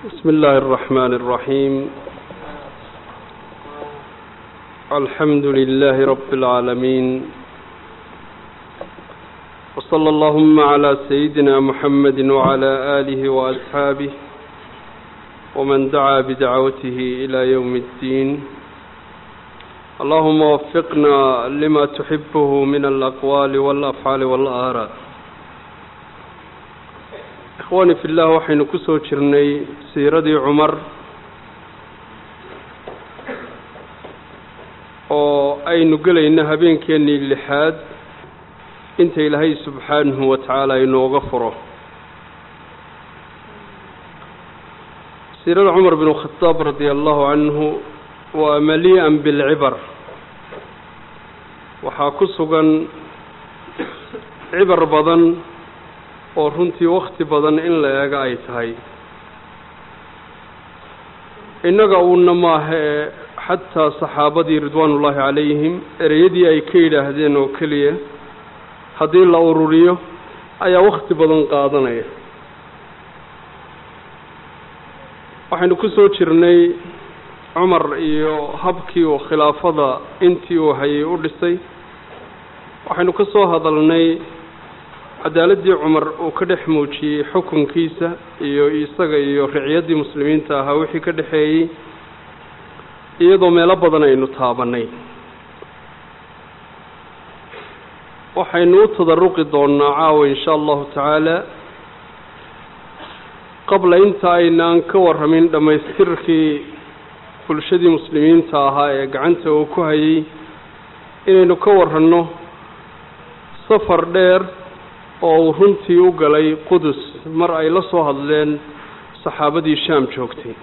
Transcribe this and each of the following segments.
بسم الله الرحمن الرحيم الحمد لله رب العالمين وصلى اللهم على سيدنا محمد وعلى آله وأصحابه ومن دعا بدعوته إلى يوم الدين اللهم وفقنا لما تحبه من الأقوال والأفعال والآراء ikhwaani fi llah waxaynu ku soo jirnay siiradii cumar oo aynu gelayno habeenkeennii lixaad inta ilaahay subxaanahu wa tacaala inooga furo siirada cumar binu khadaab radia allahu canhu waa malii'an bilcibar waxaa ku sugan cibar badan oo runtii wakti badan in la eego ay tahay innaga uuna maaha ee xataa saxaabadii ridwaanullaahi calayhim ereyadii ay ka yidhaahdeen oo keliya haddii la ururiyo ayaa wakti badan qaadanaya waxaynu ku soo jirnay cumar iyo habkii uu khilaafada intii uu hayay u dhisay waxaynu ka soo hadalnay cadaaladdii cumar uu ka dhex muujiyey xukunkiisa iyo isaga iyo ricyaddii muslimiinta ahaa wixii ka dhexeeyey iyadoo meelo badan aynu taabanay waxaynu u tadaruqi doonnaa caawa insha allahu tacaala qabla inta aynaan ka warramin dhammaystirkii bulshadii muslimiinta ahaa ee gacanta uu ku hayay inaynu ka warranno safar dheer oo uu runtii u galay qudus mar ay la soo hadleen saxaabadii shaam joogtay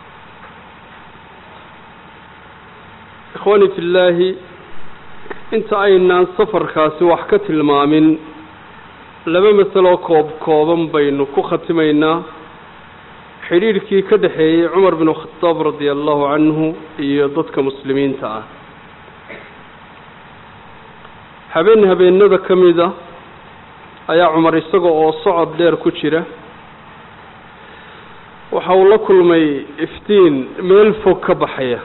ikhwaani fillaahi inta aynaan safarkaasi wax ka tilmaamin laba masaloo koob kooban baynu ku khatimaynaa xidhiidhkii ka dhexeeyey cumar binu khadaab radia allahu canhu iyo dadka muslimiinta ah habeen habeenada ka mid a ayaa cumar isaga oo socod dheer ku jira waxa uu la kulmay iftiin meel fog ka baxaya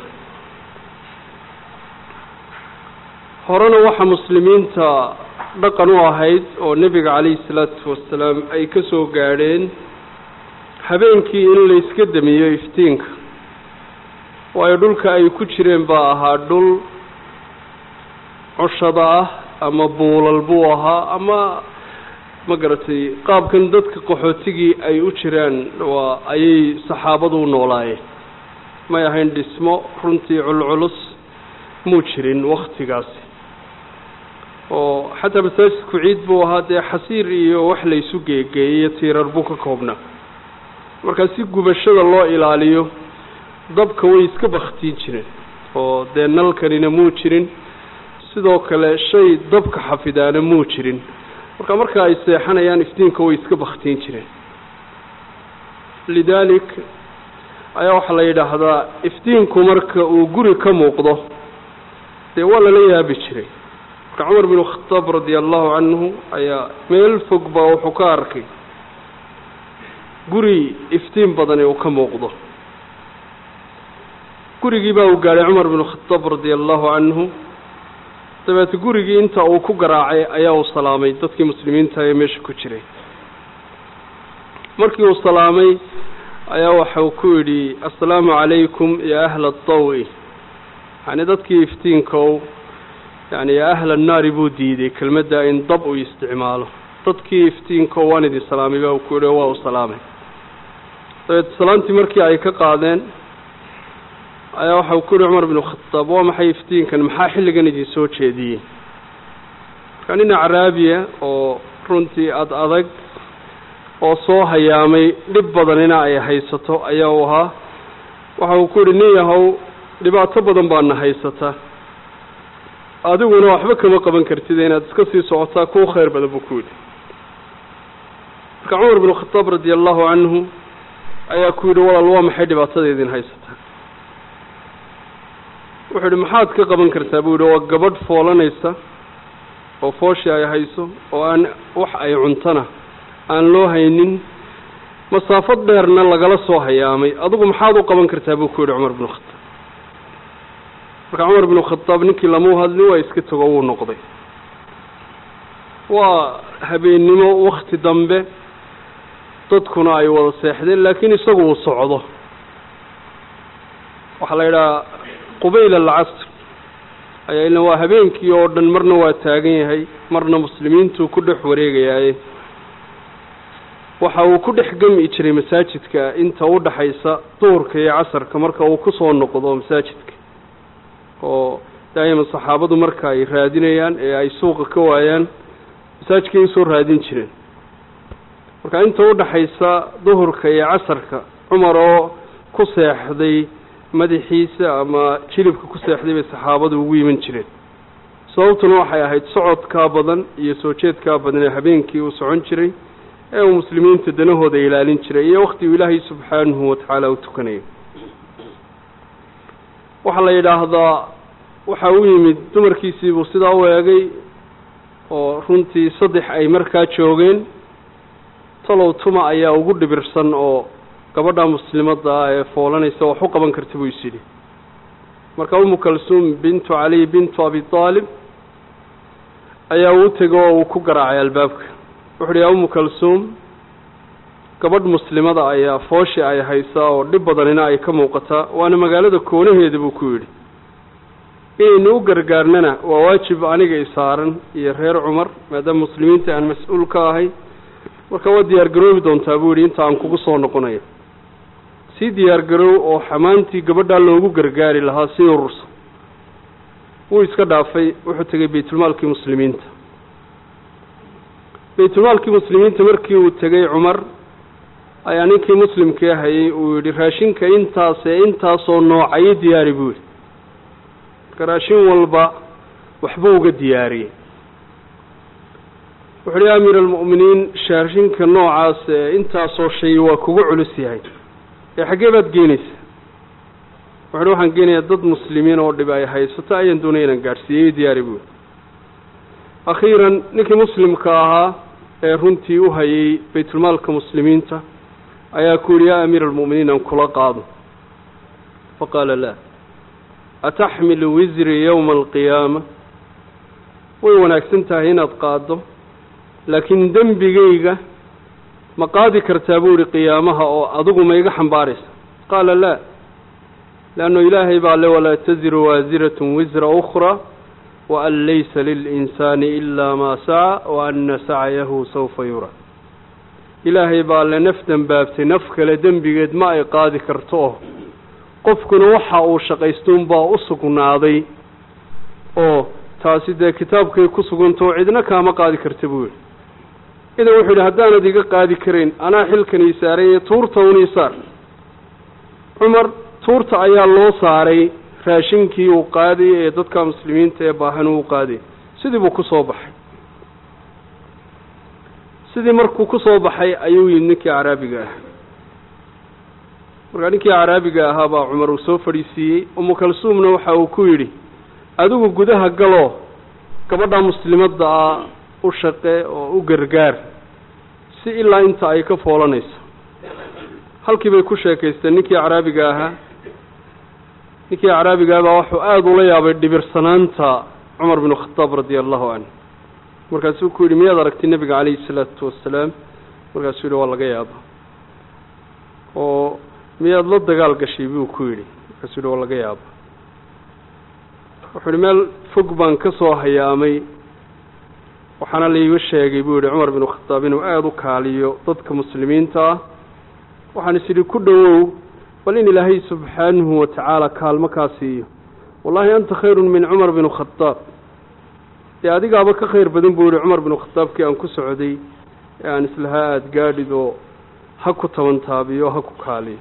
horena waxa muslimiinta dhaqan u ahayd oo nebiga calayhi salaatu wasalaam ay ka soo gaadheen habeenkii in la iska damiyo iftiinka waayo dhulka ay ku jireen baa ahaa dhul cushada ah ama buulal buu ahaa ama ma garatay qaabkan dadka qaxootigii ay u jiraan waa ayay saxaabadu u noolaayeen may ahayn dhismo runtii culculus muu jirin waktigaasi oo xataa masaajidku ciid buu ahaa dee xasiir iyo wax laysu geegeeyey tiirar buu ka koobnaa markaa si gubashada loo ilaaliyo dabka way iska baktiin jireen oo dee nalkanina muu jirin sidoo kale shay dabka xafidaana muu jirin marka marka ay seexanayaan iftiinka way iska baktiin jireen lidaalik ayaa waxaa la yidhaahdaa iftiinku marka uu guri ka muuqdo dee waa lala yaabi jiray marka cumar binu khadaab radia allahu canhu ayaa meel fog baa wuxuu ka arkay guri iftiin badani uu ka muuqdo gurigii baa uu gaadhay cumar binu khadaab radia allahu canhu dabeete gurigii inta uu ku garaacay ayaa uu salaamay dadkii muslimiinta ee meesha ku jiray markii uu salaamay ayaa waxau ku yidhi assalaamu calaykum ya ahla adawi yacni dadkii iftiinkow yani yaa ahla annaari buu diiday kelmadda in dab uu isticmaalo dadkii iftiinkow waan idin salaamay baa ku yidhi waa u salaamay dabeete salaantii markii ay ka qaadeen ayaa waxau ku yihi cumar binu khadaab waa maxay iftiinkan maxaa xilligan idin soo jeediyey markaa nin acraabiya oo runtii ad adag oo soo hayaamay dhib badanina ay haysato ayaa u ahaa waxa uu ku yihi nin yahow dhibaato badan baana haysata adiguna waxba kama qaban kartid inaad iska sii socotaa kuu khayr badan buu ku yidhi marka cumar binu khadaab radia allahu canhu ayaa ku yidhi walaal waa maxay dhibaatada idin haysataa wuxuu yidhi maxaad ka qaban kartaa buu yidhi waa gabadh foolanaysa oo fooshi ay hayso oo aan wax ay cuntana aan loo haynin masaafo dheerna lagala soo hayaamay adigu maxaad u qaban kartaa buu ku yidhi cumar binu khataab marka cumar binu khataab ninkii lamau hadlin waa iska tago wuu noqday waa habeennimo wakti dambe dadkuna ay wada seexdeen laakiin isagu uu socdo waxaa la yidhaha qubayl alcasr ayaa ila waa habeenkii oo dhan marna waa taagan yahay marna muslimiintuu ku dhex wareegayaaye waxa uu ku dhex gemi jiray masaajidka inta u dhaxaysa duhurka iyo casarka marka uu kusoo noqdo masaajidka oo daa'iman saxaabadu marka ay raadinayaan ee ay suuqa ka waayaan masaajidkay usoo raadin jireen marka inta u dhaxaysa duhurka iyo casarka cumar oo ku seexday madaxiisa ama jilibka ku seexday bay saxaabadu ugu yiman jireen sababtuna waxay ahayd socodkaa badan iyo soo jeedkaa badan ee habeenkii uu socon jiray ee uu muslimiinta danahooda ilaalin jiray iyo waktiguu ilaahay subxaanahu watacaala u tukanayo waxaa la yidhaahdaa waxa u yimid dumarkiisiibuu sidaa u eegay oo runtii saddex ay markaa joogeen talow tuma ayaa ugu dhibirsan oo gabadha muslimadda ah ee foolanaysa wax u qaban karta buu is yidhi marka umu kalsuum bintu caliy bintu abi aalib ayaa uu tegay oo uu ku garaacay albaabka wuxu uhi yaa umu kalsuum gabadh muslimada ayaa fooshi ay haysaa oo dhib badanina ay ka muuqataa waana magaalada koonaheeda buu ku yidhi inaynu u gargaarnana waa waajib aniga isaaran iyo reer cumar maadaama muslimiinta aan mas-uul ka ahay marka waa diyaar garoobi doontaa buu yidhi inta aan kugu soo noqonayo sii diyaar garoow oo xamaantii gabadhaa loogu gargaari lahaa sii urursa wuu iska dhaafay wuxuu tegay baytulmaalkii muslimiinta baytulmaalkii muslimiinta markii uu tegay cumar ayaa ninkii muslimkee hayay uu yidhi raashinka intaasee intaasoo noocayo diyaari buu yidhi marka raashin walba waxbuu uga diyaariyey wuxu uhi ya amiir almu'miniin raashinka noocaas ee intaasoo shay waa kugu culus yahay ee xaggee baad geenaysaa wuxu uhi waxaan geenayaa dad muslimiin oo dhib ay haysato ayaan doonaya inaan gaadhsiiyey diyaari buuri akhiiran ninkii muslimka ahaa ee runtii u hayay baytulmaalka muslimiinta ayaa ku yidhi yaa amiir almu'miniin aan kula qaado faqaala laa ataxmilu wisri yowma alqiyaama way wanaagsan tahay inaad qaaddo laakiin dembigayga ma qaadi kartaa buu ihi qiyaamaha oo adigu ma iga xambaaraysa qaala laa leanno ilaahay baa le walaa taziru waasiratun wisra ukhraa wa an laysa lilinsaani ilaa maa saca wa anna sacyahu sawfa yura ilaahay baa le naf dembaabtay naf kale dembigeed ma ay qaadi karto oo qofkuna waxa uu shaqaystuunbaa u sugnaaday oo taasi dee kitaabkay ku sugantao cidna kaama qaadi karta buu yihi idan wuxuu yidhi haddaanad iga qaadi karayn anaa xilkan ii saaranye tuurta un ii saar cumar tuurta ayaa loo saaray raashinkii uu qaadayay ee dadka muslimiinta ee baahan uu qaadayay sidii buu ku soo baxay sidii markuu ku soo baxay ayuu yimid ninkii caraabiga ah markaa ninkii caraabiga ahaa baa cumar uu soo fadhiisiiyey umu kalsuumna waxa uu ku yidhi adigu gudaha galoo gabadha muslimadda ah u shaqe oo u gargaar si ilaa inta ay ka foolanayso halkii bay ku sheekaysteen ninkii caraabiga ahaa ninkii caraabiga ah baa wuxuu aada ula yaabay dhibirsanaanta cumar binu khataab radia allahu canhu markaasuu ku yidhi miyaad aragtay nebiga calayhi salaatu wasalaam markaasuu yidhi waa laga yaaba oo miyaad la dagaal gashay buu ku yidhi markaasuu yidhi waa laga yaaba wuxuu yidhi meel fog baan ka soo hayaamay waxaana laiga sheegay buu yidhi cumar binu khataab inuu aada u kaaliyo dadka muslimiinta ah waxaan is idhi ku dhowow bal in ilaahay subxaanahu watacaala kaalmo kaa siiyo wallahi anta khayrun min cumar binu khataab dee adigaaba ka khayr badan buu yihi cumar binu khataabkii aan ku socday ee aan islahaa aada gaadhid oo ha ku tabantaabiyo ha ku kaaliyo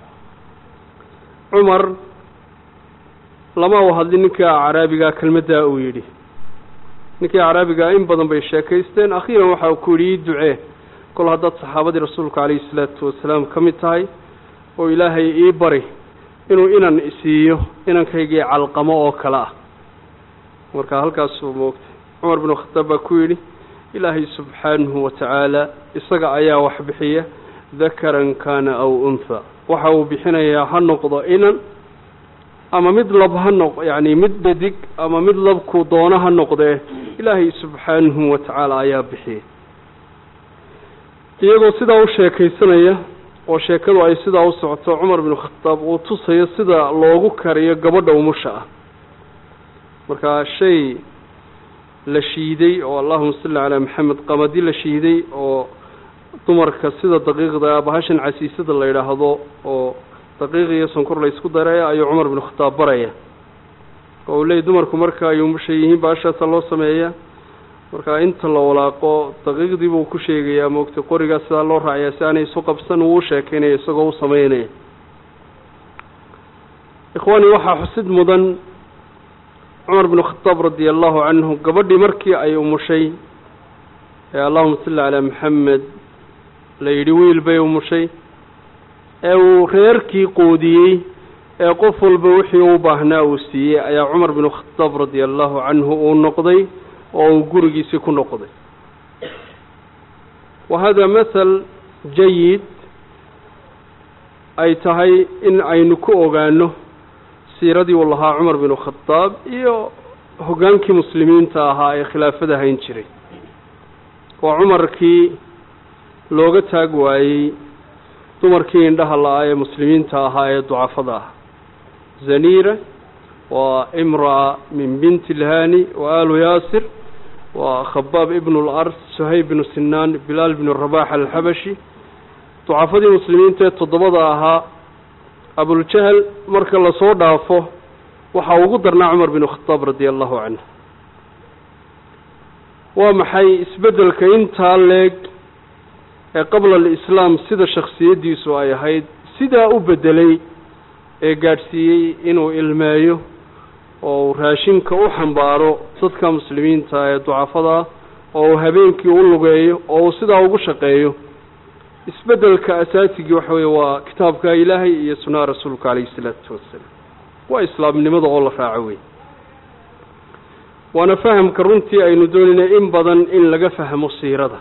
cumar lama u hadlin ninkai caraabigaa kelmaddaa uu yidhi ninkii caraabigaa in badan bay sheekaysteen akhiiran waxa uu ku yidhi ii ducee kol haddaad saxaabadii rasuulka calayhi salaatu wasalaam ka mid tahay oo ilaahay ii bari inuu inan isiiyo inankaygii calqamo oo kale ah marka halkaasuu moogtay cumar binu khataab baa ku yidhi ilaahay subxaanahu watacaala isaga ayaa wax bixiya dakaran kana aw untha waxa uu bixinayaa ha noqdo inan ama mid lab ha noq yacni mid dhadig ama mid labku doono ha noqdee ilaahay subxaanahu wa tacaala ayaa bixiyay iyagoo sidaa u sheekaysanaya oo sheekadu ay sidaa u socoto cumar binu khataab uu tusayo sida loogu kariyo gabadha umusha ah markaa shay la shiiday oo allahuma salli calaa maxamed qamadi la shiiday oo dumarka sida daqiiqda bahashan casiisada la yidhaahdo oo daqiiq iyo sonkor la isku daraya ayuu cumar binu khataab baraya oo uu leeyay dumarku marka ay umusha yihiin bahashaasa loo sameeya marka inta la walaaqo daqiiqdii buu ku sheegayaa moogtay qorigaa sidaa loo raacayaa si aanay isu qabsan uu u sheekeynaya isagoo u sameynaya ikhwaani waxaa xusid mudan cumar binu khataab radia allahu canhu gabadhii markii ay umushay ee allahuma salli calaa maxamed la yidhi wiil bay umushay ee uu reerkii qoodiyey ee qof walba wixii u baahnaa uu siiyey ayaa cumar binu khataab radia allahu canhu uu noqday oo uu gurigiisii ku noqday wa hada mathal jayid ay tahay in aynu ku ogaano siiradii uu lahaa cumar binu khataab iyo hoggaankii muslimiinta ahaa ee khilaafada hayn jiray waa cumarkii looga taag waayey dumarkii indhaha la-aa ee muslimiinta ahaa ee ducafada ah zaniira waa imra'a min binti ilhani wa alu yaasir waa khabaab ibnu lars suhayb binu sinaan bilaal binu rabax alxabashi ducafadii muslimiinta ee toddobada ahaa abuljahl marka lasoo dhaafo waxaa ugu darnaa cumar binu khataab radia allahu canhu waa maxay isbeddelka intaa leeg ee qabla alislaam sida shaksiyaddiisu ay ahayd sidaa u beddelay ee gaadhsiiyey inuu ilmeeyo oo uu raashinka u xambaaro dadka muslimiinta ee ducafada oo uu habeenkii u lugeeyo oo uu sidaa ugu shaqeeyo isbeddelka asaasigii waxa weeye waa kitaabka ilaahay iyo sunnaha rasuulka calayhi isalaatu wassalaam waa islaamnimada oo la raaco wey waana fahamka runtii aynu doonaynay in badan in laga fahmo siirada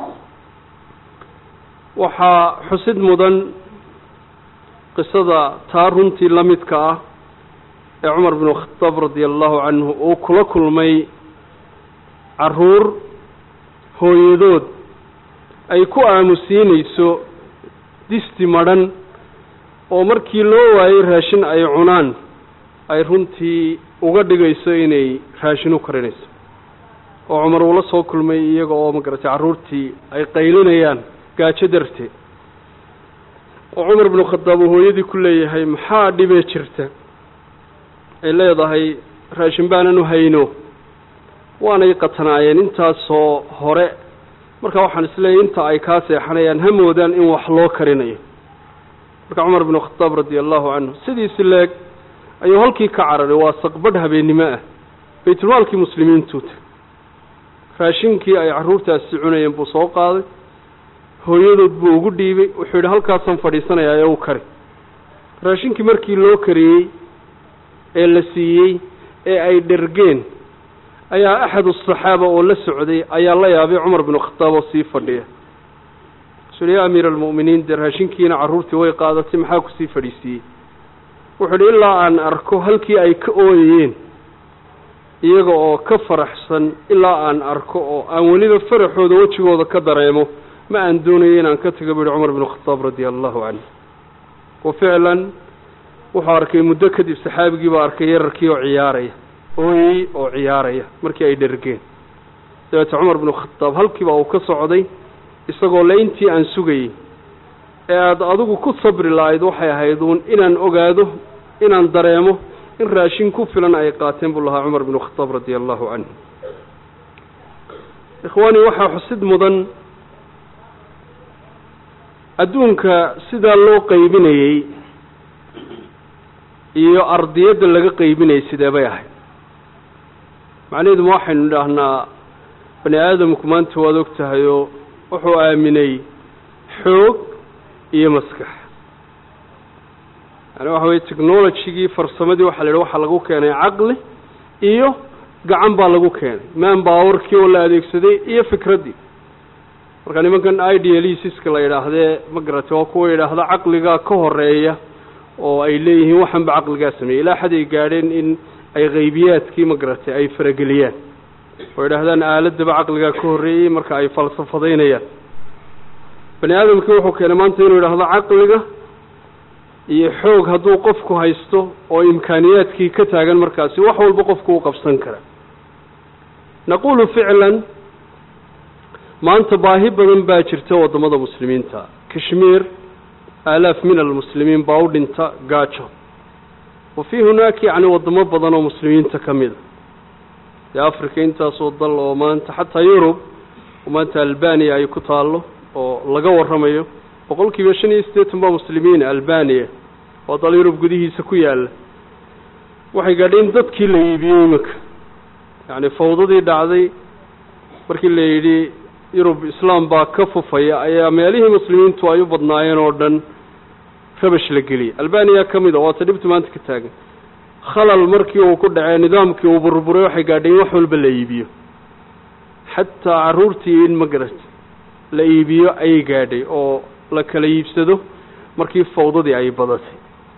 waxaa xusid mudan qisada taa runtii la midka ah ee cumar binu khataab radia allahu canhu uu kula kulmay caruur hooyadood ay ku aamusiinayso disti madhan oo markii loo waayey raashin ay cunaan ay runtii uga dhigayso inay raashin u karinayso oo cumar uula soo kulmay iyaga oo magaratay carruurtii ay qaylinayaan gaajo darteed oo cumar binu khadaab uu hooyadii ku leeyahay maxaa dhibee jirta ay leedahay raashin baanan u hayno waanay qatanaayeen intaasoo hore marka waxaan isleeyahy inta ay kaa seexanayaan ha moodaan in wax loo karinayo marka cumar binu khadaab radia allahu canhu sidiisi leeg ayuu halkii ka cararay waa saqbadh habeennimo ah baytulmaalkii muslimiintuuta raashinkii ay carruurtaasi cunayeen buu soo qaaday hooyadood buu ugu dhiibay wuxuu yidhi halkaasaan fadhiisanayaa ee u kari raashinkii markii loo kariyey ee la siiyey ee ay dhergeen ayaa axad asaxaaba oo la socday ayaa la yaabay cumar binu khataab oo sii fadhiya suu ya amiira almu'miniin dee raashinkiina carruurtii way qaadatay maxaa kusii fadhiisiiyey wuxuu idhi ilaa aan arko halkii ay ka ooyayeen iyaga oo ka faraxsan ilaa aan arko oo aan weliba faraxooda wejigooda ka dareemo ma aan doonayo inaan ka tago bu yihi cumar binu khataab radia allahu canhu wa ficlan wuxuu arkay muddo kadib saxaabigii baa arkay yararkii oo ciyaaraya ooyey oo ciyaaraya markii ay dhergeen dabeete cumar binu khataab halkiiba uu ka socday isagoo le intii aan sugayey ee aada adigu ku sabri lahayd waxay ahayd uun inaan ogaado inaan dareemo in raashin ku filan ay qaateen buu lahaa cumar binu khataab radia allahu canhu ikhwaani waxaa xusid mudan adduunka sidaa loo qaybinayey iyo ardiyadda laga qaybinayay sidee bay ahayd macnaheeduma waxaynu idhaahnaa bani aadamku maanta waad og tahay oo wuxuu aaminay xoog iyo maskax yani waxa weye technologigii farsamadii waxa la yidhi waxaa lagu keenay caqli iyo gacan baa lagu keenay man bawarkii oo la adeegsaday iyo fikraddii marka nimankan idealistiska la yidhaahdee ma garatay waa kuwa yidhaahda caqligaa ka horeeya oo ay leeyihiin waxanba caqligaa sameeyey ilaa xad ay gaadheen in ay qaybiyaadkii ma garatay ay farageliyaan oo yidhaahdaan aaladaba caqligaa ka horreeyey marka ay falsafadaynayaan bani aadamkii wuxuu keenay maanta inuu yidhaahdo caqliga iyo xoog hadduu qofku haysto oo imkaaniyaadkii ka taagan markaasi wax walba qofku u qabsan kara naqulu ficlan maanta baahi badan baa jirta waddamada muslimiinta kashmiir aalaaf min almuslimiin baa u dhinta gaajo wa fii hunaaka yacni waddamo badan oo muslimiinta ka mida dee africa intaasoo dal oo maanta xataa yurub oo maanta albaniya ay ku taallo oo laga warramayo boqol kiiba shan iyo siddeetan baa muslimiin albaniya oo dal yurub gudihiisa ku yaalla waxay gaadheen dadkii la iibiyey iminka yacni fawdadii dhacday markii la yidhi yurub islaam baa ka fufaya ayaa meelihii muslimiintu ay u badnaayeen oo dhan rabash la geliyay albaniya ka mid a waata dhibta maanta ka taagan khalal markii uu ku dhacee nidaamkii uu burburay waxay gaadheen wax walba la iibiyo xataa carruurtii in magarat la iibiyo ayay gaadhay oo la kala iibsado markii fawdadii ay badatay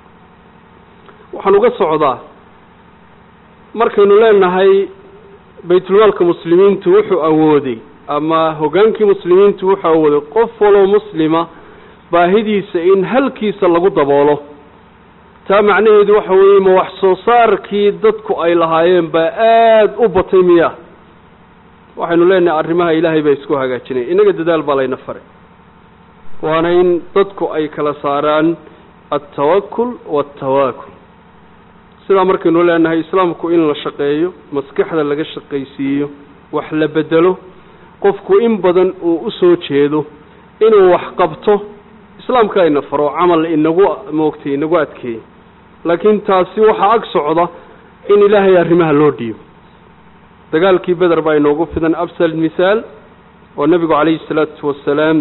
waxaan uga socdaa markaynu leenahay baytulmaalka muslimiintu wuxuu awooday ama hoggaankii muslimiintu wuxuu awooday qof waloo muslima baahidiisa in halkiisa lagu daboolo taa macnaheedu waxa weeye ma wax soo saarkii dadku ay lahaayeen baa aada u batay miya waxaynu leenahay arrimaha ilaahay baa isku hagaajinaya innaga dadaal baa layna faray waana in dadku ay kala saaraan altawakul waatawaakul sidaa markaynu leenahay islaamku in la shaqeeyo maskaxda laga shaqaysiiyo wax la bedelo qofku in badan uu u soo jeedo inuu wax qabto islaamka ayna faro camal inagu moogtay inagu adkeeyey laakiin taasi waxaa ag socda in ilaahay arrimaha loo dhiibo dagaalkii beder baa inoogu fidan absal mithaal oo nebigu calayhi salaatu wasalaam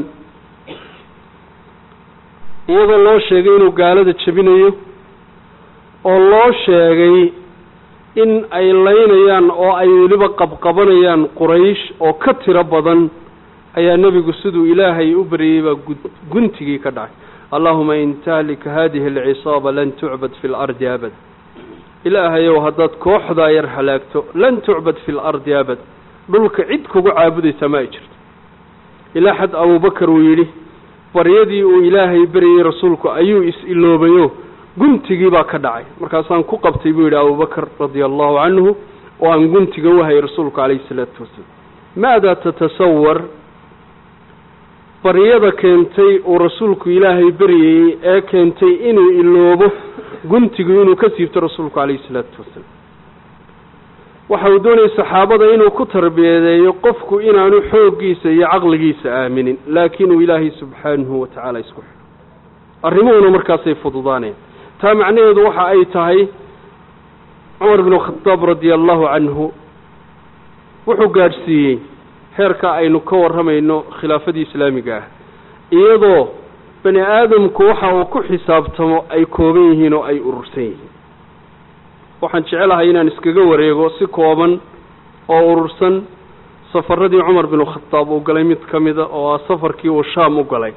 iyadoo loo sheegay inuu gaalada jebinayo oo loo sheegay in ay laynayaan oo ay weliba qabqabanayaan quraysh oo ka tiro badan ayaa nebigu siduu ilaahay u baryey baa guntigii ka dhacay allahuma in tahlika hadihi alcisaaba lan tucbad fi lardi abad ilaahayow haddaad kooxdaa yar halaagto lan tucbad fi lardi abad dhulka cid kugu caabudaysa ma ay jirto ilaa xad abubakar uu yidhi baryadii uu ilaahay beryey rasuulku ayuu is-iloobayo guntigii baa ka dhacay markaasaan ku qabtay buu yidhi abubakar radia allahu canhu oo aan guntiga u hayay rasuulku calayhi isalaatu wasalaam maada tatasawar baryada keentay uu rasuulku ilaahay beryayey ee keentay inuu iloobo guntigu inuu ka siibto rasuulku calayhi isalaatu wasalaam waxa uu doonayay saxaabada inuu ku tarbiyadeeyo qofku inaanu xooggiisa iyo caqligiisa aaminin laakiin uu ilaahay subxaanahu wa tacaala isku xidho arrimuhuna markaasay fududaanayaan taa macnaheedu waxa ay tahay cumar binu khadaab radia allahu canhu wuxuu gaadhsiiyey heerka aynu ka warramayno khilaafadii islaamiga ah iyadoo bani aadamku waxa uu ku xisaabtamo ay kooban yihiin oo ay urursan yihiin waxaan jecelahay inaan iskaga wareego si kooban oo urursan safaradii cumar binu khadaab uu galay mid ka mida oo ah safarkii uu shaam u galay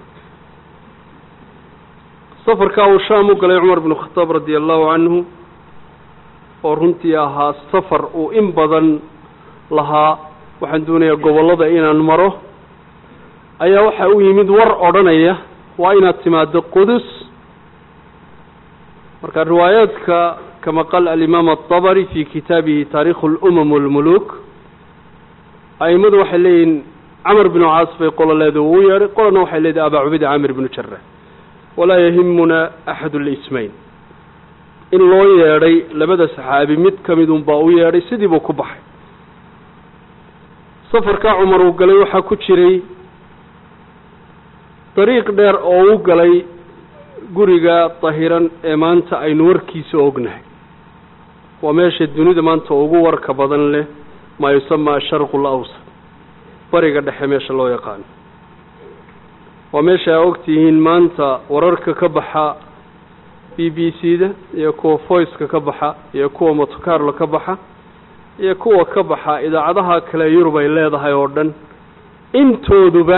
safarkaa uu shaam u galay cumar binu khadaab radia allahu canhu oo runtii ahaa safar uu in badan lahaa waxaan doonayaa gobollada inaan maro ayaa waxa u yimid war odhanaya waa inaad timaado qudus marka riwaayaadka kama qaal alimaam aلطabri fi kitaabihi taarikhu اlumam اlmuluk aimadu waxay leeyihin camr binu caas bay qolo leeda uu yeedhay qolona waxay leedahay abaa cubida camir binu jara walaa yahimuna axad اlismayn in loo yeedhay labada saxaabi mid ka mid un baa u yeedhay sidii buu ku baxay safarkaa cumar uu galay waxaa ku jiray dariiq dheer oo u galay guriga dahiran ee maanta aynu warkiisa ognahay waa meesha dunida maanta ugu warka badan leh maa yusamaa asharqu alawsat bariga dhexe meesha loo yaqaano waa meesha aa ogtihiin maanta wararka ka baxa b b c da iyo kuwa voiceka ka baxa iyo kuwa motocarlo ka baxa iyo kuwa ka baxa idaacadaha kale yurub ay leedahay oo dhan intooduba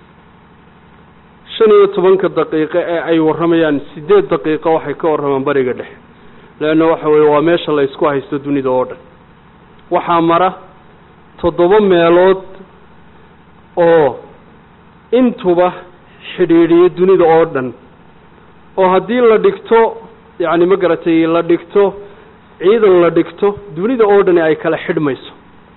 shan iyo tobanka daqiiqo ee ay warramayaan siddeed daqiiqo waxay ka warramaan bariga dhexe leanna waxa weeye waa meesha la ysku haysto dunida oo dhan waxaa mara toddoba meelood oo intuba xidhiidhiyo dunida oo dhan oo haddii la dhigto yacni ma garatay la dhigto ciidan la dhigto dunida oo dhani ay kala xidhmayso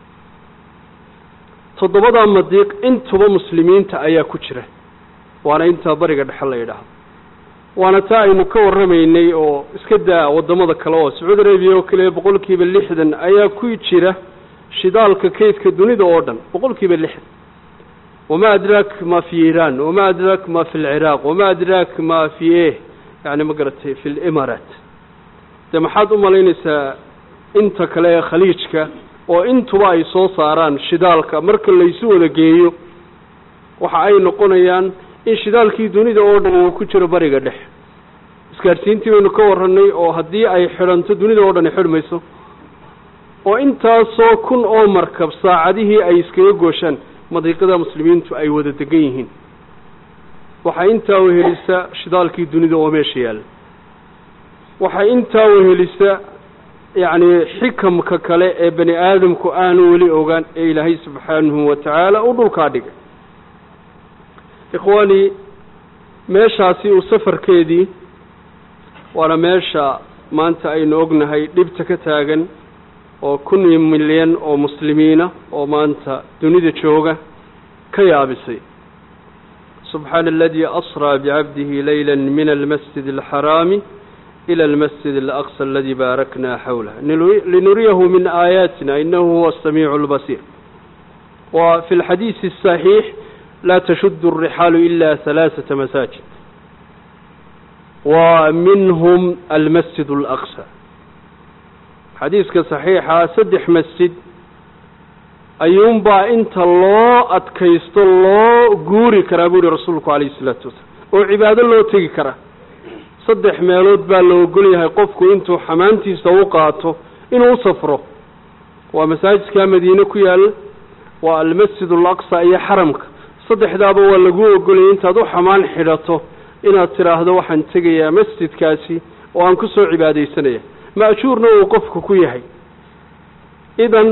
toddobadaa madiiq intuba muslimiinta ayaa ku jira waana intaa bariga dhexe la yidhaahdo waana taa aynu ka warramaynay oo iska daa waddamada kale oo sacuudi arabiya oo kale boqol kiiba lixdan ayaa ku jira shidaalka kaydka dunida oo dhan boqol kiiba lixdan wama adraak ma fi iiraan wama adraak ma fi lciraaq wama adraak ma fi e yani ma garatay fi limaaraat dee maxaad u malaynaysaa inta kale ee khaliijka oo intuba ay soo saaraan shidaalka marka laysu wada geeyo waxa ay noqonayaan in shidaalkii dunida oo dhan uu ku jiro bariga dhexe isgaadhsiintii baynu ka warranay oo haddii ay xidhanto dunida oo dhan ay xidhmayso oo intaasoo kun oo markab saacadihii ay iskaga gooshaan madiiqada muslimiintu ay wada degan yihiin waxay intaa wehelisa shidaalkii dunida oo meesha yaalla waxay intaa wehelisa yacni xikamka kale ee bani aadamku aanu weli ogaan ee ilaahay subxaanahu wa tacaala uu dhulkaa dhigay ikhwaani meeshaasi uu safarkeedii waana meesha maanta aynu ognahay dhibta ka taagan oo kun milyan oo muslimiina oo maanta dunida jooga ka yaabisay subxaana aladii asraa bicabdihi layla min almasjid alxaraami ila almasjid alaqsa aladi baarakna xawlah linuriyahu min aayaatina inahu huwa asamiicu albasiir wa fi lxadiisi asaxiix laa tashudu alrixaalu ila halaaثata masaajid wa minhum almasjid alaqsa xadiiska saxiixa saddex masjid ayuunbaa inta loo adkaysto loo guuri karaa buu yihi rasuulku calayhi isalaatu wasalaam oo cibaado loo tegi karaa saddex meelood baa la ogol yahay qofku intuu xamaantiisa u qaato inuu u safro waa masaajidka madiine ku yaalla waa almasjid alaqsa iyo xaramka saddexdaaba waa lagu ogolayay intaad u xamaan xidhato inaad tidhaahdo waxaan tegayaa masjidkaasi oo aan ku soo cibaadaysanaya ma'juurna uu qofku ku yahay idan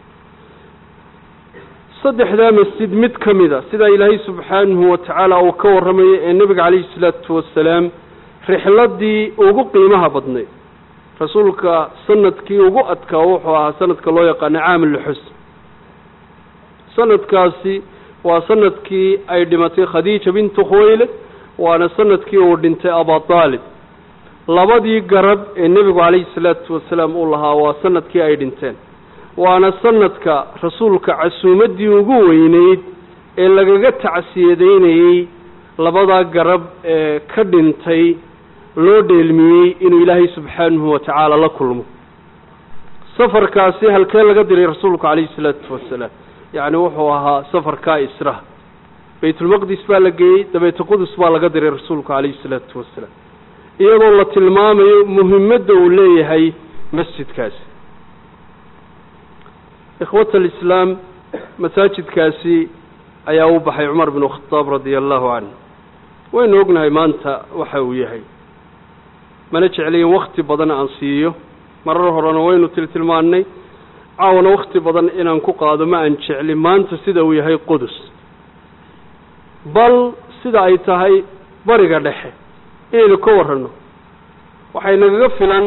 saddexdaa masjid mid ka mida sidaa ilaahay subxaanahu wa tacaala uu ka warramayo ee nebiga calayhi salaatu wasalaam rixladii ugu qiimaha badnayd rasuulka sanadkii ugu adkaa wuxuu ahaa sanadka loo yaqaano caamulxus sanadkaasi waa sanadkii ay dhimatay khadiija bintu khuwaylad waana sanadkii uu dhintay abadaalib labadii garab ee nebigu calayhi salaatu wasalaam uu lahaa waa sanadkii ay dhinteen waana sanadka rasuulka casuumaddii ugu weyneyd ee lagaga tacsiyadaynayey labadaa garab ee ka dhintay loo dheelmiyey inuu ilaahay subxaanahu wa tacaala la kulmo safarkaasi halkee laga diray rasuulku calayhi salaatu wasalaam yacni wuxuu ahaa safarkaa israha baytulmaqdis baa la geeyey dabeete qudus baa laga diray rasuulku calayhi salaatu wasalaam iyadoo la tilmaamayo muhimadda uu leeyahay masjidkaasi ikhwata alislaam masaajidkaasi ayaa u baxay cumar binu khadaab radia allahu canhu waynu ognahay maanta waxa uu yahay mana jeclayin wakti badan aan siiyo marar horena waynu tiltilmaannay caawana wakti badan inaan ku qaado ma aan jeclin maanta sida uu yahay qudus bal sida ay tahay bariga dhexe inaynu ka warranno waxay nagaga filan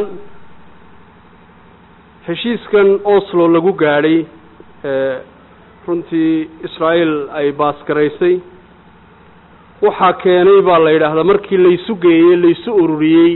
heshiiskan oslo lagu gaadhay runtii israa'iil ay baasgaraysay waxaa keenay baa la yidhaahdaa markii laysu geeyey laysu ururiyey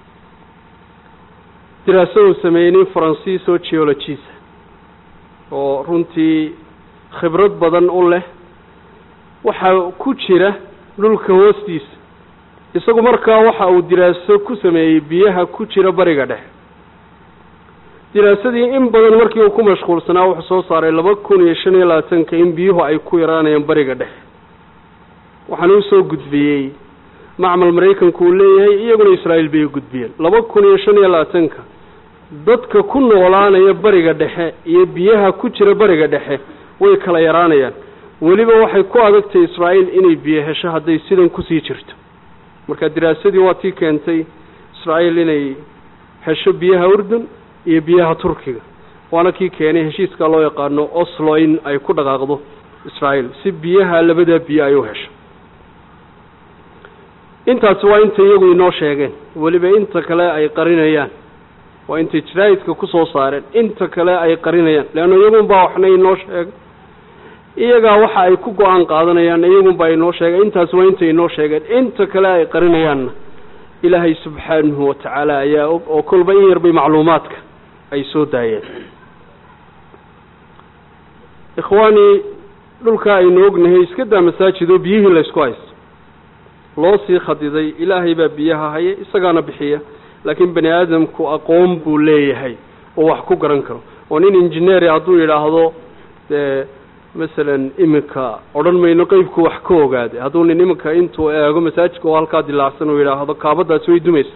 diraasadu sameeyey nin faransiis oo geologisa oo runtii khibrad badan u leh waxaa ku jira dhulka hoostiisa isagu markaa waxa uu diraaso ku sameeyey biyaha ku jira bariga dhexe diraasadii in badan markii uu ku mashquulsanaa wuxuu soo saaray laba kun iyo shan iyo labaatanka in biyuhu ay ku yaraanayaan bariga dhexe waxaana usoo gudbiyey macmal maraykanku uu leeyahay iyaguna israa'iil bay u gudbiyeen laba kun iyo shan iyo labaatanka dadka ku noolaanaya bariga dhexe iyo biyaha ku jira bariga dhexe way kala yaraanayaan weliba waxay ku adagtay israa'iil inay biyo hesho hadday sidan kusii jirto marka diraasadii waa tii keentay israa'iil inay hesho biyaha urdun iyo biyaha turkiga waana kii keenay heshiiska loo yaqaano oslo in ay ku dhaqaaqdo israa'iil si biyaha labadaa biyo ay u hesho intaasi waa inta iyagu inoo sheegeen weliba inta kale ay qarinayaan waa intay jaraa'idka ku soo saareen inta kale ay qarinayaan leanna iyagunbaa waxna inoo sheegay iyagaa waxa ay ku go-aan qaadanayaan iyagunbaa inoo sheegay intaasi waa intay inoo sheegeen inta kale ay qarinayaanna ilaahay subxaanahu watacaala ayaa og oo kolba in yarbay macluumaadka ay soo daayeen ikhwaani dhulka aynu ognahay iska daa masaajid oo biyihii laysku haysto loo sii khadiday ilaahay baa biyaha haya isagaana bixiya laakiin bani aadamku aqoon buu leeyahay oo wax ku garan karo oo nin injineeri hadduu yidhaahdo dee masalan iminka odhan mayno qeybku wax ka ogaaday hadduu nin iminka intuu eego masaajidka oo halkaa dilaacsan uu yidhaahdo kaabadaasi way dumaysa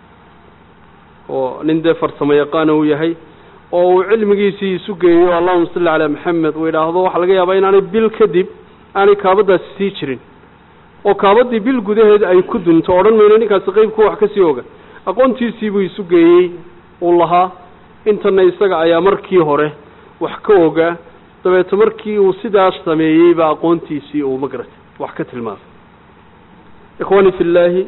oo nin dee farsamo yaqaana uu yahay oo uu cilmigiisii isu geeyo allahuma salli calaa maxamed uu yidhaahdo waxaa laga yaabaa inaanay bil kadib aanay kaabadaasi sii jirin oo kaabadii bil gudaheed ay ku dunto odhan mayno ninkaasi qeybku wax kasii oga aqoontiisiibuu isu geeyey uu lahaa intana isaga ayaa markii hore wax ka ogaa dabeeto markii uu sidaas sameeyeyba aqoontiisii uu magaratay wax ka tilmaamay ikhwaani fi llaahi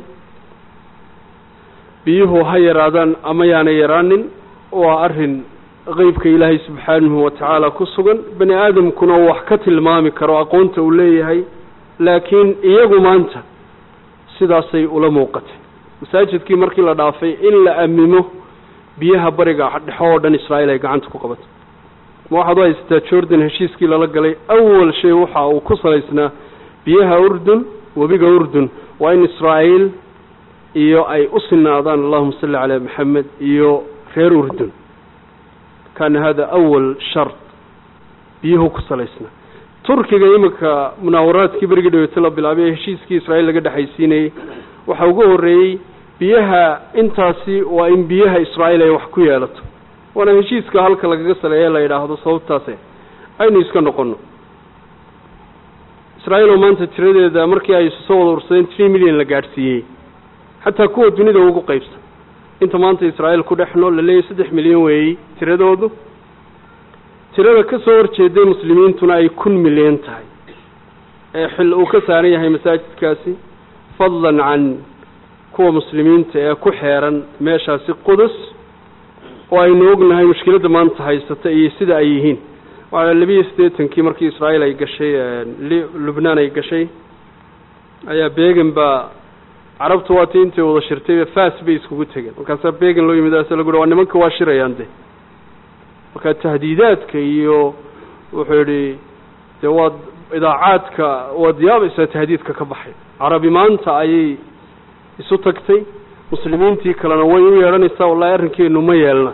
biyuhu ha yaraadaan ama yaanay yaraanin waa arrin qeybka ilaahay subxaanahu watacaala ku sugan bani aadamkuna uu wax ka tilmaami karo aqoonta uu leeyahay laakiin iyagu maanta sidaasay ula muuqatay masaajidkii markii la dhaafay in la amimo biyaha bariga dhexo oo dhan israa'iil ay gacanta ku qabato ma waxaad u haysataa jordan heshiiskii lala galay awal shay waxa uu ku salaysnaa biyaha urdun webiga urdun waa in israa'iil iyo ay u sinaadaan allahuma salli calaa maxamed iyo reer urdun kaana hada awal shart biyuhu ku salaysnaa turkiga iminka munaawaraadkii berigii dhaweete la bilaabay ee heshiiskii israa'iil laga dhexaysiinayey waxaa ugu horreeyey biyaha intaasi waa in biyaha israa'iil ay wax ku yeelato waana heshiiska halka lagaga saleeye la yidhaahdo sababtaase aynu iska noqono israa'iil oo maanta tiradeeda markii ay soo wada ursadeen tree million la gaadhsiiyey xataa kuwa dunida ugu qaybsan inta maanta israa'iil ku dhex nool la leeyahy saddex milyan weeyey tiradoodu tirada ka soo horjeeday muslimiintuna ay kun milyan tahay ee xil uu ka saaran yahay masaajidkaasi fadlan can kuwa muslimiinta ee ku xeeran meeshaasi qudus oo aynu ognahay mushkiladda maanta haysata iyo sida ay yihiin waa labiiyo siddeetankii markii israa'iil ay gashay lubnaan ay gashay ayaa began baa carabtu waati intay wada shirtay fas bay iskugu tegeen markaasaa began loo yimid ase lagu waa nimanka waa shirayaan de marka tahdiidaadka iyo wuxuu yidhi dee waad idaacaadka waad yaabaysaa tahdiidka ka baxay carabi maanta ayay isu tagtay muslimiintii kalena way u yeedhanaysaa wallahi arrinkeenu ma yeelna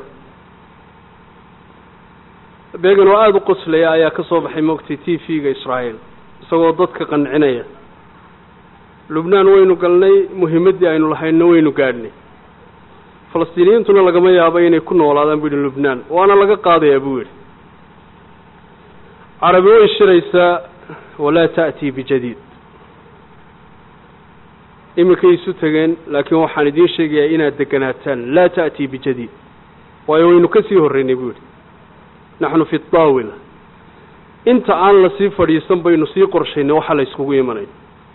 began oo aada u qoslaya ayaa ka soo baxay moogtay t v-ga israa'iil isagoo dadka qancinaya lubnaan waynu galnay muhimaddii aynu lahayno waynu gaadhnay falastiiniyiintuna lagama yaabo inay ku noolaadaan bu yihi lubnaan waana laga qaadayaa buu yidhi carabi way shiraysaa walaa ta'tii bijadiid iminkay isu tegeen laakiin waxaan idiin sheegayaa inaad deganaataan laa ta'tii bijadiid waayo waynu ka sii horreynay buu yidhi naxnu fi daawila inta aan lasii fadhiisan baynu sii qorshaynay waxa la yskugu imanayo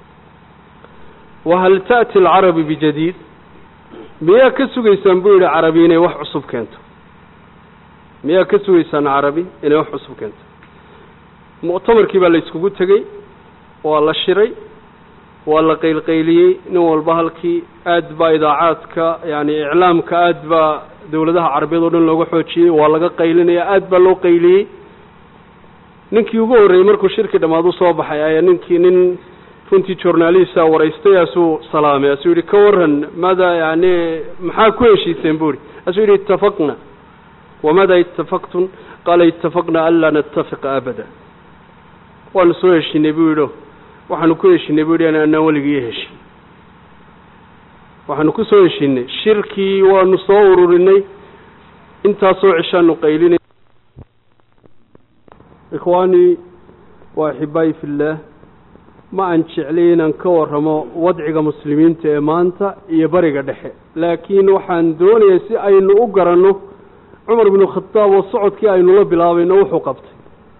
wahal ta'ti alcarabi bijadiid miyaa ka sugaysaan buu yidhi carabi inay wax cusub keento miyaa ka sugaysaan carabi inay wax cusub keento muctamarkii baa la yskugu tegey waa la shiray waa la qaylqayliyey nin walba halkii aad baa idaacaadka yani iclaamka aad baa dawladaha carabiyeed oo dhan looga xoojiyey waa laga qaylinaya aad baa loo qayliyey ninkii ugu horreeyey markuu shirki dhammaadu soo baxay ayaa ninkii nin runtii journalista waraystay asuu salaamay asuu yihi ka waran maada yani maxaa ku heshiiseen bu ihi asuu yihi itafaqna wamada itafaqtum qaala itafaqna an laa natafiqa abada waanu soo heshinay buu yidhi waxaanu ku heshinay bu yidhi anaan weligii heshin waxaanu ku soo heshinay shirkii waanu soo ururinay intaasoo cishaanu qaylinay ikhwaani waa axibaayi fillaah ma aan jeclay inaan ka warramo wadciga muslimiinta ee maanta iyo bariga dhexe laakiin waxaan doonayay si aynu u garanno cumar binu khadaab oo socodkii aynu la bilaabayno wuxuu qabtay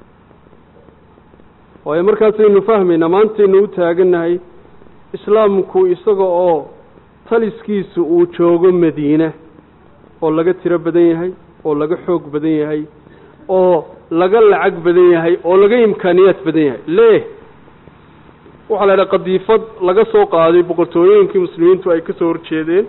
waayo markaasaynu fahmaynaa maantaynu u taagannahay islaamku isaga oo taliskiisu uu joogo madiine oo laga tiro badan yahay oo laga xoog badan yahay oo laga lacag badan yahay oo laga imkaaniyaad badan yahay le waxaa la idhaha qadiifad laga soo qaaday boqortooyooyinkii muslimiintu ay ka soo horjeedeen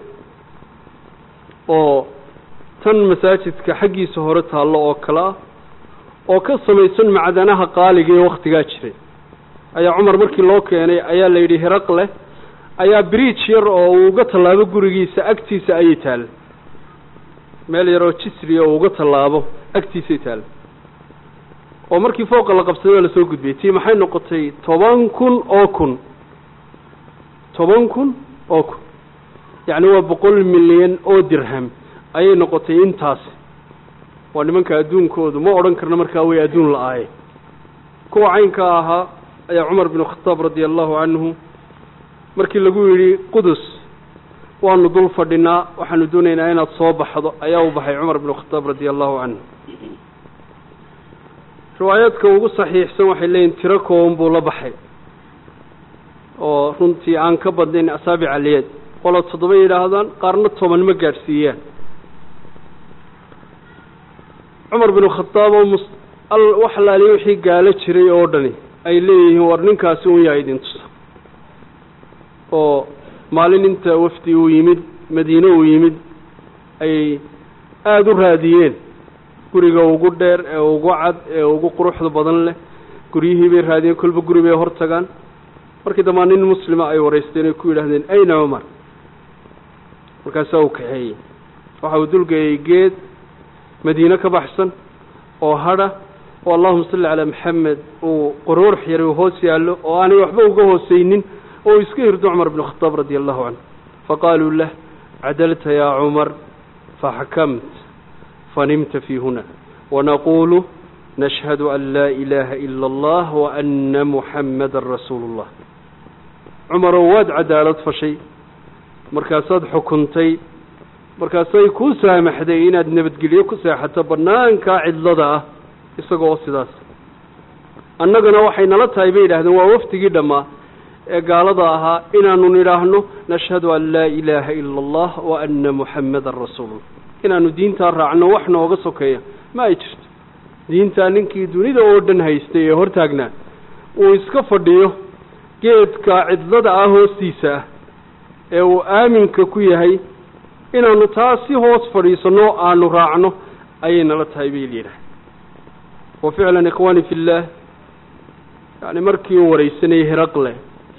oo tan masaajidka xaggiisa hore taallo oo kale ah oo ka samaysan macdanaha qaaliga ee waktigaa jiray ayaa cumar markii loo keenay ayaa la yidhi hiraqle ayaa bridge yar oo uu uga tallaabo gurigiisa agtiisa ayay taalla meel yaroo jisriya oo uga tallaabo agtiisay taalla oo markii fooqa la qabsaday waa lasoo gudbiyey tii maxay noqotay toban kun oo kun toban kun oo kun yacni waa boqol milyan oo dirham ayay noqotay intaasi waa nimanka adduunkoodu ma odhan karna markaa way adduun la-aaye kuwa caynka ahaa ayaa cumar binu khataab radia allahu canhu markii lagu yidhi qudus waanu dul fadhinaa waxaanu doonaynaa inaad soo baxdo ayaa u baxay cumar binu khataab radia allahu canhu riwaayaadka ugu saxiixsan waxay leeyihin tiro kooban buu la baxay oo runtii aan ka badnayn asaabic aliyeed qola toddoba yidhaahdaan qaarna toban ma gaadhsiiyaan cumar binu khadaab oo mus wax laaliya wixii gaalo jiray oo dhani ay leeyihiin war ninkaasi un yaa idin tusa oo maalin inta wafdi uu yimid madiine uu yimid ay aada u raadiyeen guriga ugu dheer ee ugu cad ee ugu quruxda badan leh guryihii bay raadiyeen kolba guri bay hor tagaan markii dambaa nin muslima ay waraysteen ay ku yidhahdeen ayna cumar markaasaa uu kaxeeyey waxa uu dulgeeyey geed madiine ka baxsan oo hadha oo allahuma salli calaa maxamed uu quruurx yar uu hoos yaallo oo aanay waxba uga hoosaynin oo uu iska hirdo cumar bnu khataab radia allahu canhu faqaaluu lah cadalta yaa cumar faxakamt fanimta fii huna wanaquulu nashhadu an laa ilaaha ila allah waana muxammadan rasuulu اllah cumarow waad cadaalad fashay markaasaad xukuntay markaasay kuu saamaxday inaad nabadgelyo ku seexato bannaankaa cidlada ah isaga oo sidaas annagana waxay nala tahay bay yidhahdeen waa wafdigii dhammaa ee gaalada ahaa inaanu nidhaahno nashhadu an laa ilaaha ila allah wa ana muxammadan rasuulullah inaanu diintaa raacno wax nooga sokeeya ma ay jirto diintaa ninkii dunida oo dhan haystay ee hortaagnaa uu iska fadhiyo geedka cidlada ah hoostiisa ah ee uu aaminka ku yahay inaanu taa si hoos fadhiisanno aanu raacno ayay nala tahay bay yidhaah wa ficlan ikhwaani fi illaah yani markii uu waraysanayay hiraqle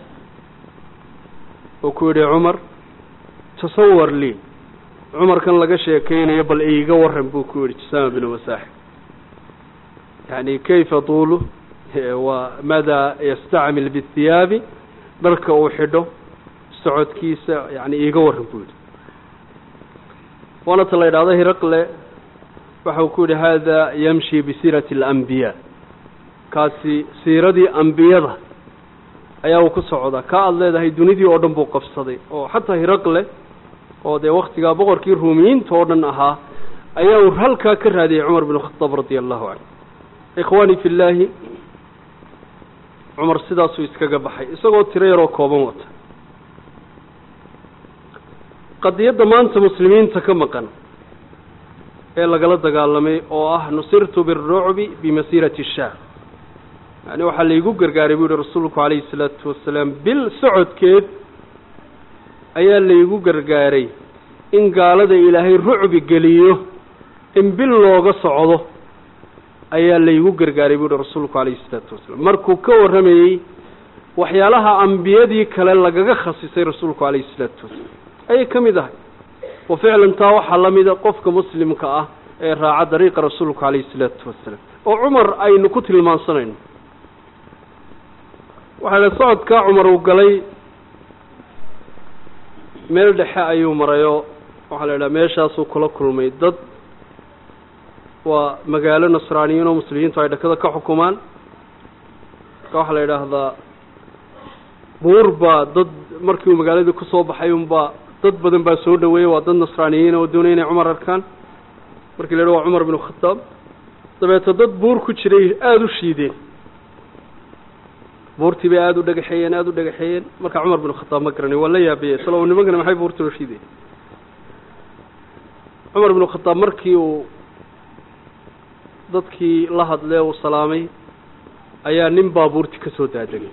oo ku yidhi cumar tasawar lii cumarkan laga sheekaynayo bal iiga waran buu ku yidhi jasaama binu masaaxib yani kayfa tuulu wa maada yastacmil bihiyaabi dharka uu xidho socodkiisa yani iiga waran buu yidhi waana ta la yidhahdo hiraqle waxa uu ku yidhi hada yamshi bisiirati alambiyaa kaasi siiradii ambiyada ayaa uu ku socdaa ka aada leedahay dunidii oo dhan buu qabsaday oo xataa hiraqle oo dee waktigaa boqorkii ruumiyiinta oo dhan ahaa ayaa uu halkaa ka raadiyey cumar bin khadaab radia allahu canhu ikhwaani fi llaahi cumar sidaasuu iskaga baxay isagoo tiro yaroo kooban wata qadiyadda maanta muslimiinta ka maqan ee lagala dagaalamay oo ah nusirtu birucbi bimasiirati shaam yani waxaa laygu gargaaray buu yihi rasuulku calayhi salaatu wasalaam bil socodkeed ayaa laygu gargaaray in gaalada ilaahay rucbi geliyo in bil looga socdo ayaa laygu gargaaray buu yihi rasuulku calayhi salaatu wasalaam markuu ka warramayey waxyaalaha ambiyadii kale lagaga khasisay rasuulku calayhi salaatu wasalaam ayay ka mid ahay wa ficlan taa waxaa la mida qofka muslimka ah ee raaca dariiqa rasuulku calayhi salaatu wasalaam oo cumar aynu ku tilmaansanayno waxaa la socodkaa cumar uu galay meel dhexe ayuu marayoo waxaa la idhaha meeshaasuu kula kulmay dad waa magaalo nasraaniyiin oo muslimiintu ay dhakada ka xukumaan marka waxaa la yidhaahdaa buur baa dad markii uu magaaladii kusoo baxay unbaa dad badan baa soo dhaweeyey waa dad nasraaniyiin oo doonaya inay cumar arkaan markii la yidhaha waa cumar binu khataab dabeeto dad buur ku jiray aada u shiideen buurtii bay aada u dhagaxeeyeen aada u dhagaxeeyeen marka cumar binu khataab ma garanay waa la yaabiyey islo nimankana maxay buurtii u shiideen cumar binu khataab markii uu dadkii la hadlee uu salaamay ayaa nin baa buurtii ka soo daadegay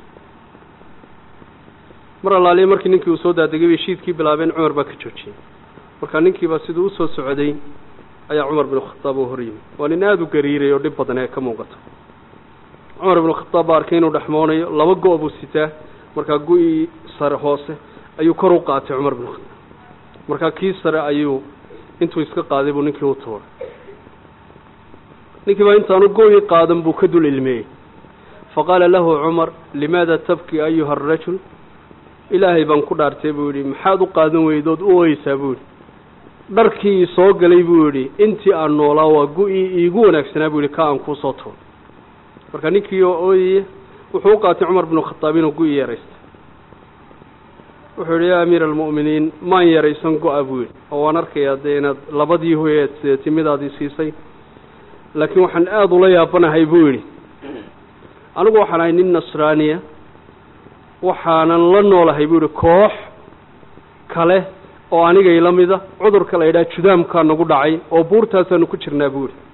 mar allaaliya markii ninkii uu soo daadegay bay shiidkii bilaabeen cumar baa ka joojiyey marka ninkiiba siduu usoo socday ayaa cumar binu khataab uu hor yimi waa nin aada u gariiray oo dhib badan ee ka muuqato cumar binu khataab baa arkay inuu dhexmoonayo laba go- buu sitaa markaa gu-ii sare hoose ayuu kor u qaatay cumar binu khataab markaa kii sare ayuu intuu iska qaaday buu ninkii u tuuray ninkii baa intaanu go-ii qaadan buu ka dul ilmeeyey faqaala lahu cumar limaada tabki ayuha arajul ilaahay baan ku dhaartay buu yidhi maxaad u qaadan weydood u ooyeysaa buu yidhi dharkii soo galay buu yidhi intii aan noolaa waa gu-ii iigu wanaagsanaa buu yidhi ka aan kuusoo tuuray marka ninkii oo ooyaya wuxuu u qaatay cumar binu khataab inuu gu-i yaraystay wuxuu yidhi yaa amiira almu'miniin maan yaraysan go-a buu yidhi oo waan arkayaa dee inaad labadii hoyeed sideetay midaadii siisay laakiin waxaan aada ula yaabanahay buu yidhi anigu waxaan ahay nin nasraaniya waxaanan la noolahay buu yihi koox kale oo anigay la mida cudurka la yidhaha judaamkaa nagu dhacay oo buurtaasaanu ku jirnaa buu yihi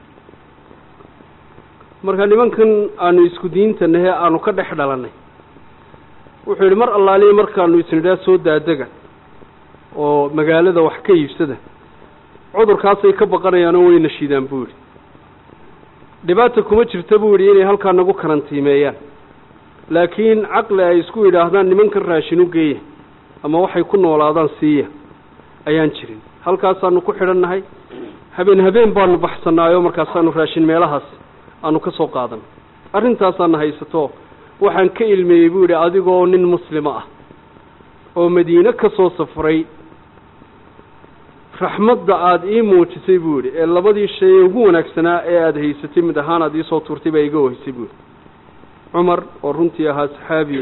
marka nimankan aanu isku diinta nahe aanu ka dhex dhalannay wuxuu yidhi mar allaaliya markaanu isnidhaa soo daadega oo magaalada wax ka iibsada cudurkaasay ka baqanayaanoo wayna shiidaan buu yidhi dhibaata kuma jirta buu yidhi inay halkaa nagu karantiimeeyaan laakiin caqli ay isku yidhaahdaan nimankan raashin u geeya ama waxay ku noolaadaan siiya ayaan jirin halkaasaanu ku xidhannahay habeen habeen baanu baxsanaayo markaasaanu raashin meelahaas aanu ka soo qaadan arrintaasaana haysato waxaan ka ilmeeyey buu yidhi adigoo nin muslima ah oo madiine ka soo safray raxmadda aada ii muujisay buu yidhi ee labadii shay ee ugu wanaagsanaa ee aada haysatay mid ahaan aada iisoo tuurtay baa iga ohisay buu yidhi cumar oo runtii ahaa saxaabi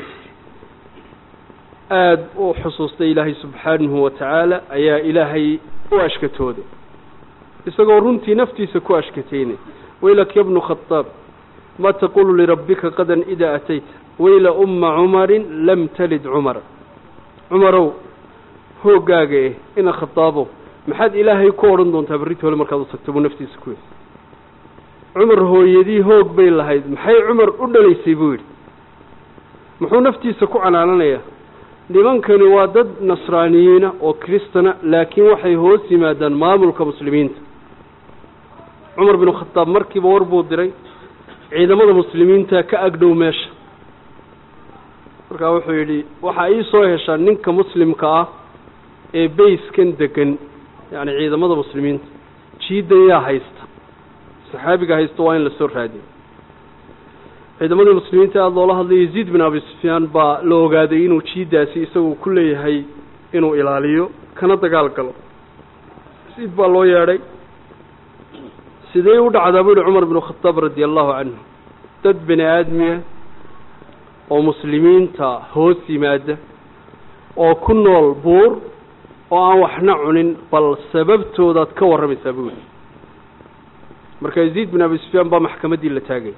aada u xusuustay ilaahay subxaanahu wa tacaala ayaa ilaahay u ashkatooday isagoo runtii naftiisa ku ashkataynay waylak ya bnu khadaab ma taqulu lirabbika qadan idaa atayta wayla umma cumarin lam talid cumara cumarow hooggaaga eh ina khadaabow maxaad ilaahay ku odhan doontaa berriti hole markaad u tagto buu naftiisa ku yidhi cumar hooyadii hoog bay lahayd maxay cumar u dhalaysay buu yidhi muxuu naftiisa ku canaananayaa nimankani waa dad nasraaniyiina oo kristana laakiin waxay hoos yimaadaan maamulka muslimiinta cumar binu khataab markiiba war buu diray ciidamada muslimiinta ka agdhow meesha markaa wuxuu yidhi waxaa ii soo heshaa ninka muslimka ah ee bayskan degan yacni ciidamada muslimiinta jiidan yaa haysta saxaabiga haysta waa in lasoo raadiyo ciidamadii muslimiinta aada loola hadlay yaziid bin abi sufyaan baa la ogaaday inuu jiidaasi isagu ku leeyahay inuu ilaaliyo kana dagaal galo yaziid baa loo yeedhay sidee u dhacdaa buu yihi cumar binu khataab radia allahu canhu dad bini aadmiya oo muslimiinta hoos yimaada oo ku nool buur oo aan waxna cunin bal sababtoodaad ka warramaysaa buu yihi marka yaziid bin abi sufyaan baa maxkamaddii la taagay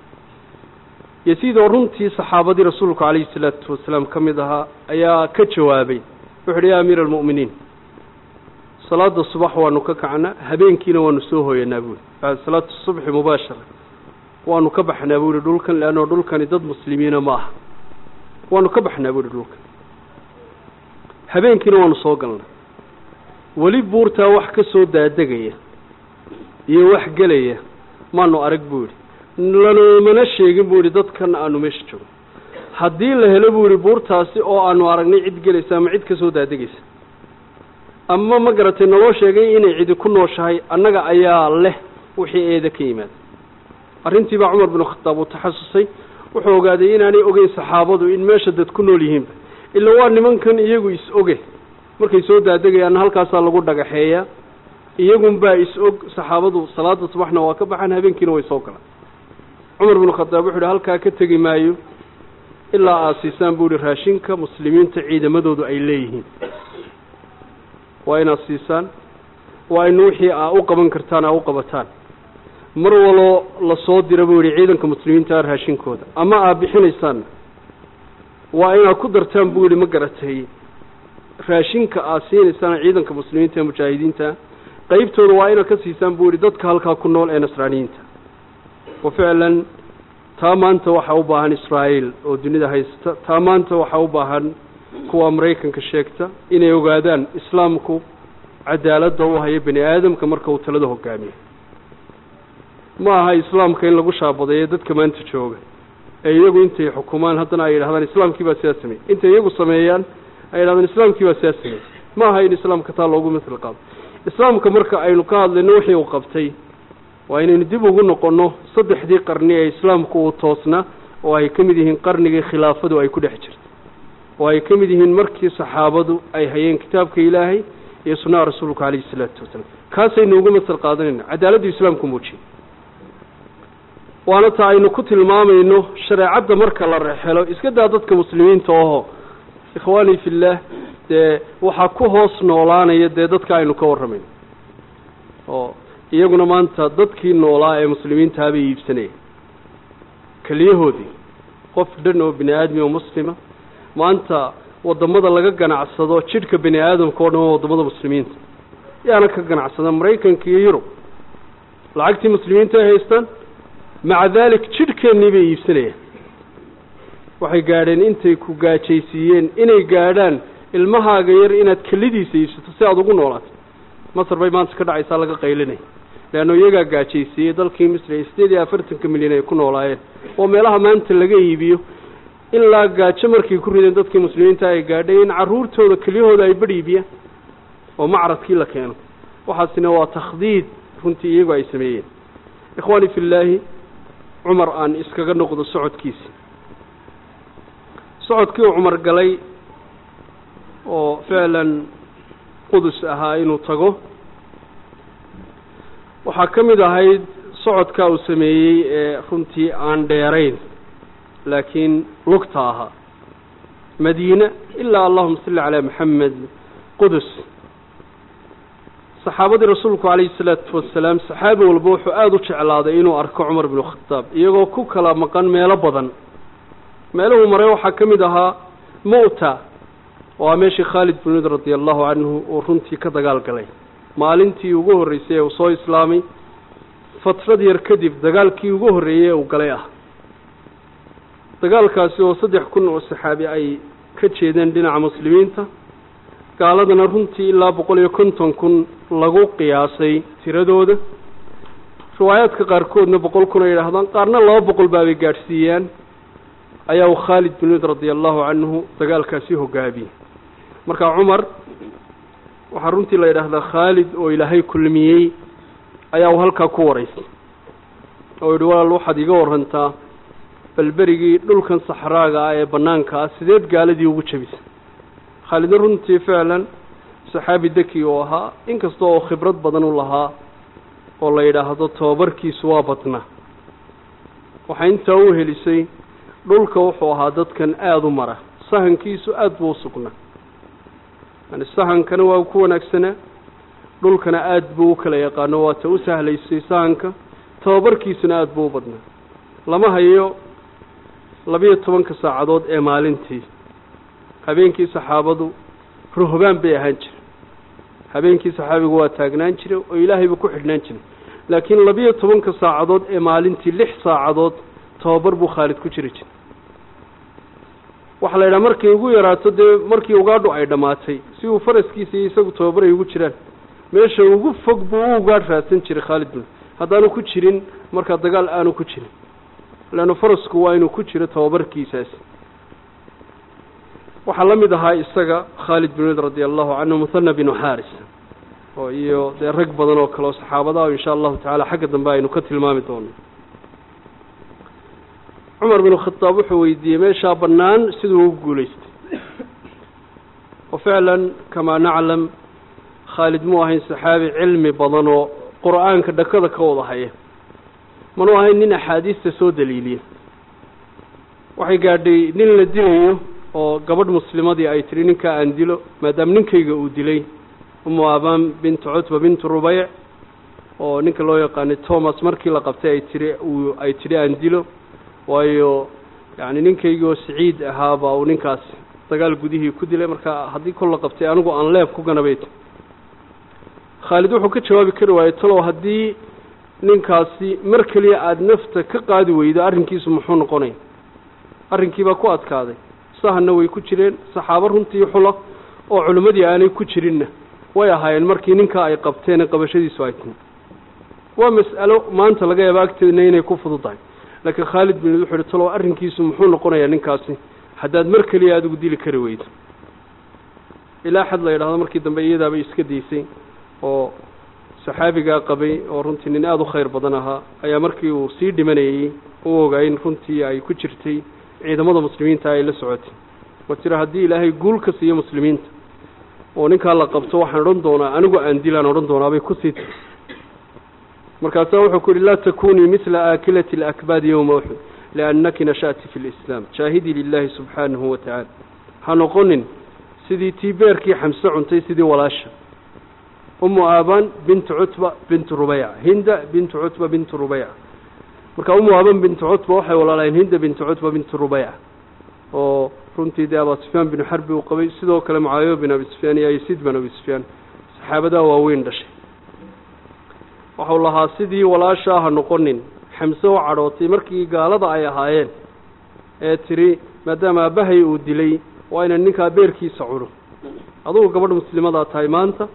yaziid oo runtii saxaabadii rasuulku calayhi salaatu wasalaam ka mid ahaa ayaa ka jawaabay wuxu uhi yaa amiira almu'miniin salaada subax waanu ka kacnaa habeenkiina waanu soo hooyanaa buuhi bacda salaatu subxi mubaashara waanu ka baxnaa buu yihi dhulkan leannao dhulkani dad muslimiina ma aha waanu ka baxnaa buu yihi dhulkan habeenkiina waanu soo galnay weli buurtaa wax ka soo daadegaya iyo wax gelaya maanu arag buu yidhi lanoomana sheegin buu yidhi dadkan aanu meesha joogo haddii la helo buu yidhi buurtaasi oo aanu aragnay cid gelaysa ama cid ka soo daadegaysa ama ma garatay naloo sheegay inay cidi ku nooshahay annaga ayaa leh wixii eeda ka yimaada arrintii baa cumar binu khataab uu taxasusay wuxuu ogaaday inaanay ogeyn saxaabadu in meesha dad ku nool yihiinba ila waa nimankan iyagu is-oge markay soo daadegayaan halkaasaa lagu dhagaxeeyaa iyagunbaa is-og saxaabadu salaada subaxna waa ka baxaan habeenkiina way soo galaan cumar binu khataab wuxu uhi halkaa ka tegi maayo ilaa aad siisaan buu ihi raashinka muslimiinta ciidamadoodu ay leeyihiin waa inaad siisaan waa in wixii aa u qaban kartaan aa u qabataan mar waloo lasoo dira buu yihi ciidanka muslimiinta raashinkooda ama aad bixinaysaan waa inaad ku dartaan buu yihi ma garatay raashinka aad siinaysaan ciidanka muslimiinta ee mujaahidiinta qeybtooda waa inaad ka siisaan buu yihi dadka halkaa ku nool ee nasraaniyiinta wa ficlan taa maanta waxaa u baahan israa'iil oo dunida haysta taa maanta waxaa u baahan kuwa maraykanka sheegta inay ogaadaan islaamku cadaaladda u hayo bani aadamka marka uu talada hogaamiyo ma aha islaamka in lagu shaabadeeyo dadka maanta jooga ee iyagu intay xukumaan haddana ay yidhahdaan islaamkii baa sidaa sameeyey intay iyagu sameeyaan ay yidhahdaan islaamkii baa sidaa sameeyey ma aha in islaamka taa loogu misal qaado islaamka marka aynu ka hadlayno wixii uu qabtay waa inaynu dib ugu noqonno saddexdii qarni ee islaamku uu toosnaa oo ay ka mid yihiin qarnigii khilaafadu ay ku dhex jirto oo ay ka mid yihiin markii saxaabadu ay hayeen kitaabka ilaahay iyo sunnaha rasuulka calayhi isalaatu wasalaam kaasaynu uga masal qaadanayna cadaaladdu islaamku muujiyey waana taa aynu ku tilmaamayno shareecadda marka la rexelo iska daa dadka muslimiinta oho ikhwaanii fillaah dee waxaa ku hoos noolaanaya dee dadka aynu ka warramayno oo iyaguna maanta dadkii noolaa ee muslimiintaha bay iibsanayeen keliyahoodii qof dhan oo bini aadmi oo muslima maanta waddamada laga ganacsado jidhka bini aadamka o dhan waa waddamada muslimiinta yaana ka ganacsada maraykanka iyo yurub lacagtii muslimiinta ay haystaan maca daalik jidhkeennii bay iibsanayaan waxay gaadheen intay ku gaajaysiiyeen inay gaadhaan ilmahaaga yar inaad kelidiisa iibsato si aada ugu noolaato masar bay maanta ka dhacaysaa laga qaylinaya leanno iyagaa gaajaysiiyey dalkii misri ee sideed iyo afartanka milyan ay ku noolaayeen oo meelaha maanta laga iibiyo ilaa gaajo markay ku rideen dadkii muslimiinta ay gaadhay in carruurtooda keliyahooda ay badh iibiyaan oo macradkii la keeno waxaasina waa takhdiid runtii iyagu ay sameeyeen ikhwaani fillaahi cumar aan iskaga noqdo socodkiisi socodkii uu cumar galay oo ficlan qudus ahaa inuu tago waxaa ka mid ahayd socodkaa uu sameeyey ee runtii aan dheerayn laakiin lugta ahaa madiine ilaa allahuma salli calaa maxamed qudus saxaabadii rasuulku calayhi salaatu wasalaam saxaabi walba wuxuu aada u jeclaaday inuu arko cumar binu khataab iyagoo ku kala maqan meelo badan meeluhuu maray waxaa ka mid ahaa mu'ta oo aa meeshii khaalid bin wid radia allahu canhu uu runtii ka dagaal galay maalintii ugu horreysay ee uu soo islaamay fatrad yar kadib dagaalkii ugu horreeyey ee uu galay ah dagaalkaasi oo saddex kun oo saxaabi ay ka jeedeen dhinaca muslimiinta gaaladana runtii ilaa boqol iyo konton kun lagu qiyaasay tiradooda riwaayaadka qaarkoodna boqol kun ay yidhaahdaan qaarna laba boqol baabay gaadhsiiyaan ayaa uu khaalid bin wid radia allahu canhu dagaalkaasi hogaamiyey marka cumar waxaa runtii la yidhaahdaa khaalid oo ilaahay kulmiyey ayaa uu halkaa ku waraystay oo yidhi walaal waxaad iga warantaa bal berigii dhulkan saxraaga ah ee bannaanka ah sideed gaaladii ugu jebisay khaalidna runtii ficlan saxaabi deki uu ahaa inkasta oo khibrad badan u lahaa oo la yidhaahdo tobabarkiisu waa badnaa waxaa intaa u helisay dhulka wuxuu ahaa dadkan aada u mara sahankiisu aada buu u sugnaa yani sahankana waa ku wanaagsanaa dhulkana aada buu u kala yaqaano waata u sahlaysay sahanka tababarkiisuna aada buu u badnaa lama hayo labiyo tobanka saacadood ee maalintii habeenkii saxaabadu ruhbaan bay ahaan jire habeenkii saxaabigu waa taagnaan jire oo ilaahay buu ku xidhnaan jiray laakiin labiyo tobanka saacadood ee maalintii lix saacadood tababar buu khaalid ku jiri jiray waxaa la yidhaha markay ugu yaraato dee markii ugaadhu ay dhammaatay si uu faraskiisa iyo isagu tababar ay ugu jiraan meesha ugu fog buu u ugaadh raadsan jiray khaalid bin haddaanu ku jirin markaa dagaal aanu ku jirin leanna farasku waa inuu ku jiro tababarkiisaasi waxaa la mid ahaa isaga khaalid bin wid radia allahu canhu muhana binu xaaris oo iyo dee rag badan oo kale oo saxaabadaha insha allahu tacaala xagga dambe aynu ka tilmaami doono cumar binu khadaab wuxuu weydiiyey meeshaa bannaan siduu ugu guulaystay wa ficlan kamaa naclam khaalid muu ahayn saxaabi cilmi badan oo qur-aanka dhakada ka wada haya manuu ahayn nin axaadiista soo daliiliya waxay gaadhay nin la dilayo oo gabadh muslimadii ay tidhi ninkaa aan dilo maadaama ninkayga uu dilay umu abaan bintu cutba bintu rubeyc oo ninka loo yaqaanay thomas markii la qabtay ay tihi uu ay tidhi aan dilo waayo yacni ninkaygii oo siciid ahaabaa uu ninkaasi dagaal gudihii ku dilay marka haddii kol la qabtay anigu aan leeb ku ganabay khaalid wuxuu ka jawaabi kari waayey talow haddii ninkaasi mar keliya aada nafta ka qaadi weydo arrinkiisu muxuu noqonaya arrinkii baa ku adkaaday sahanna way ku jireen saxaabo runtii xula oo culimmadii aanay ku jirinna way ahaayeen markii ninkaa ay qabteen qabashadiisu ay timi waa mas'alo maanta laga yaaba agteedna inay ku fududahay laakiin khaalid bin wuxuu ihi talow arrinkiisu muxuu noqonayaa ninkaasi haddaad mar keliya adigu dili kari weydo ilaa xad la yidhahdo markii dambe iyadaabay iska daysay oo saxaabigaa qabay oo runtii nin aada u khayr badan ahaa ayaa markii uu sii dhimanayey u ogaay in runtii ay ku jirtay ciidamada muslimiinta ay la socotay ma tira haddii ilaahay guul ka siiyo muslimiinta oo ninkaa la qabto waxaan odhan doonaa anigu aan dilaan odhan doonaa bay kusii tiri markaasaa wuxuu ku yihi laa takunii mila aakilati alakbaadi yowma uxud liannaki nasha'ti fi lislaam jaahidii lilahi subxaanahu wa tacaala ha noqonin sidii tii beerkii xamse cuntay sidii walaasha umu aabaan bintu cutba bintu rubeyca hinda bintu cutba bintu rubeyca marka umu aaban bintu cutba waxay walaalaheen hinda bintu cutba bintu rubeyca oo runtii dee abaa sufyaan binu xarbi uu qabay sidoo kale mucaawiya bin abi sufyaan iyo yasiid bin abi sufyaan saxaabadaa waaweyn dhashay waxau lahaa sidii walaashaa ha noqonin xamse u cadhootay markii gaalada ay ahaayeen ee tiri maadaama aabbahay uu dilay waa inaan ninkaa beerkiisa cuno adugu gabadh muslimadaa tahay maanta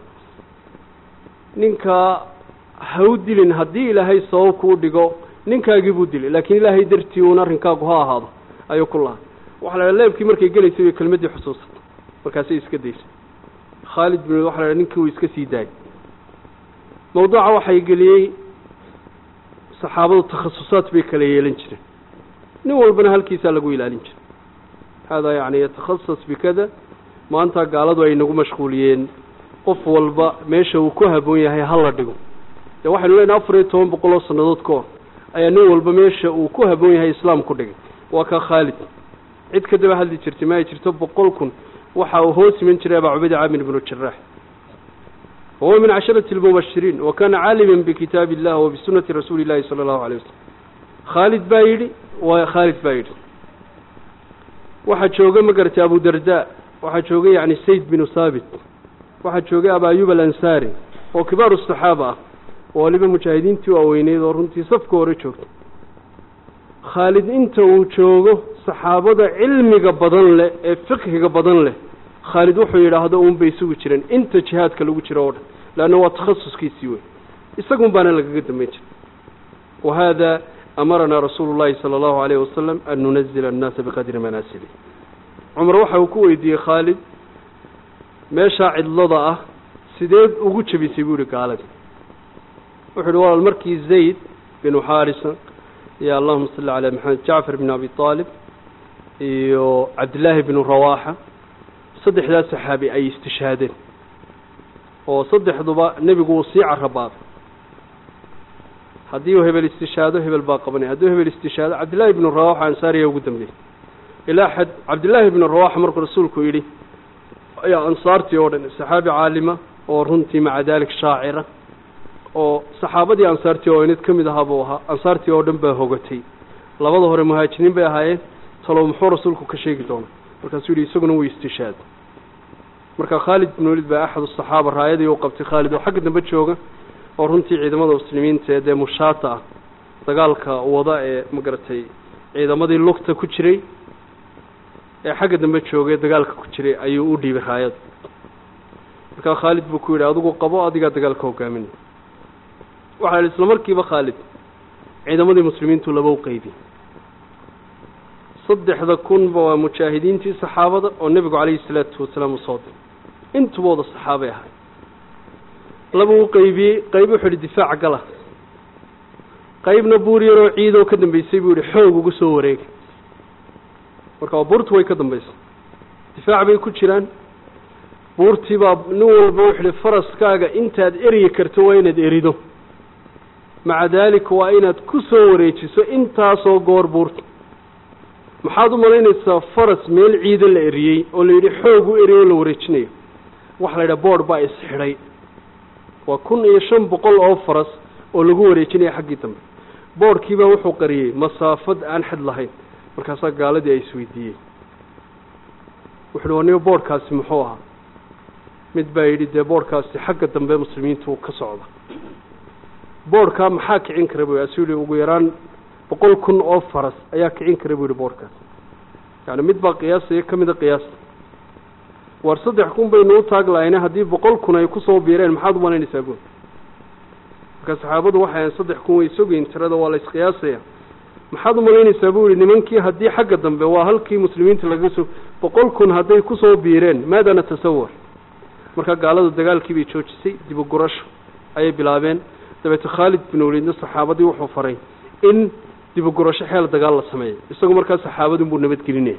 ninkaa ha u dilin haddii ilaahay sabab kuu dhigo ninkaagii buu dilay laakiin ilaahay dartii uun arrinkaagu ha ahaado ayuu ku lahaa waxa la dhaha leebkii markay gelaysay bay kelmaddii xusuusatay markaasay iska daysay khaalid bin waxa la dhaha ninkii uu iska sii daayay mawduuca waxay geliyey saxaabadu takhasusaad bay kala yeelan jireen nin walbana halkiisaa lagu ilaalin jiray haadaa yacni yatakhasas bikada maanta gaaladu ay nagu mashquuliyeen qof walba meesha uu ku haboon yahay ha la dhigo dee waxaynu leenahay afar iyo toban boqol oo sannadood ka hor ayaa nin walba meesha uu ku haboon yahay islaam ku dhigay waa kaa khaalid cid ka daba hadli jirtay ma ay jirto boqol kun waxa uu hoos iman jiray abaa cubayda caamir ibnu jaraax wahuwa min casharati almubashiriin wa kana caaliman bikitaabi illah wa bisunati rasuuli illahi sala allahu alayh wasalam khaalid baa yidhi waa khaalid baa yidhi waxaa jooga ma garatay abu darda waxaa joogay yacni sayd binu thaabit waxaa joogay aba ayub alansaari oo kibaaru saxaaba ah oo waliba mujaahidiintii waaweyneyd oo runtii safka hore joogta khaalid inta uu joogo saxaabada cilmiga badan leh ee fiqhiga badan leh khaalid wuxuu yidhaahdo uun bay sugi jireen inta jihaadka lagu jiro oo dhan leanna waa takhasuskiisii wey isagun baana lagaga dambayn jiray wa haada amaranaa rasuulu llahi sala allahu alayhi wasalam an nunazila annaasa biqadri manaasili cumar waxa uu ku weydiiyey khaalid meeshaa cidlada ah sideed ugu jebisay buu yihi gaalada wuxuu yihi walaal markii zayd binu xaarisa iyo allahuma salli calaa maxamed jacfar bin abi aalib iyo cabdillaahi binu rawaaxa saddexdaas saxaabi ay istishhaadeen oo saddexduba nebigu uu sii carabaaday haddii uu hebel istishaado hebel baa qabanay haddii u hebel istishaado cabdillahi binu rawaxa ansaariya ugu dambeeyey ilaa xad cabdillaahi binu rawaxa markuu rasuulku yidhi ayaa ansaartii oo dhan saxaabi caalima oo runtii maca dalik shaacira oo saxaabadii ansaartii oo inid ka mid ahaa buu ahaa ansaartii oo dhan baa hogatay labada hore muhaajiriin bay ahaayeen talow muxuu rasuulku ka sheegi doonaa markaasuu yidhi isaguna wuu istishaad marka khaalid bin walid baa axad asaxaaba raayadii uu qabtay khaalid oo xagga dambe jooga oo runtii ciidamada muslimiinta ee dee mushaata ah dagaalka wada ee magaratay ciidamadii lugta ku jiray ee xagga dambe joogay dagaalka ku jiray ayuu u dhiibay raayada markaa khaalid buu ku yidhi adigu qabo adigaa dagaalka hogaaminay waxaa yidhi isla markiiba khaalid ciidamadii muslimiintu laba u qeybiyey saddexda kunba waa mujaahidiintii saxaabada oo nebigu calayhi salaatu wasalaam usoo diray intubooda saxaabay ahay laba u qeybiyey qayb wuxuu yihi difaac gala qaybna buur yaroo ciidoo ka dambeysay buu yihi xoog ugu soo wareegay marka waa buurtu way ka dambeysay difaac bay ku jiraan buurtii baa nin walba wuxu yihi faraskaaga intaad eryi karto waa inaad erido maca daalika waa inaad ku soo wareejiso intaasoo goor buurta maxaad u malaynaysaa faras meel ciida la eriyey oo la yidhi xoog u eriy oo la wareejinayo waxa la yidhaha board baa isxidhay waa kun iyo shan boqol oo faras oo lagu wareejinaya xaggii dambe boodhkiibaa wuxuu qariyey masaafad aan xad lahayn markaasaa gaaladii ay isweydiiyey wuxuuhi waniba boodhkaasi muxuu ahaa mid baa yidhi dee boodhkaasi xagga dambe muslimiintu ka socda boodhkaa maxaa kicin kara bu asuu yihi ugu yaraan boqol kun oo faras ayaa kicin kara bu yihi boodhkaas yani mid baa qiyaasaya ka mida qiyaasta war saddex kun baynu u taag lahayne haddii boqol kun ay kusoo biireen maxaad u malaynaysaa buun marka saxaabadu waxay ahayn saddex kun way sogeyn tirada waa la isqiyaasaya maxaad u malaynaysaa buu yihi nimankii haddii xagga dambe waa halkii muslimiinta laga soo boqol kun hadday kusoo biireen maada natasawar marka gaalada dagaalkii bay joojisay dibu gurasho ayay bilaabeen dabeete khaalid bin waliidna saxaabadii wuxuu faray in dibu gurasho xeel dagaal la sameeyo isagu markaa saxaabadun buu nabadgelinaya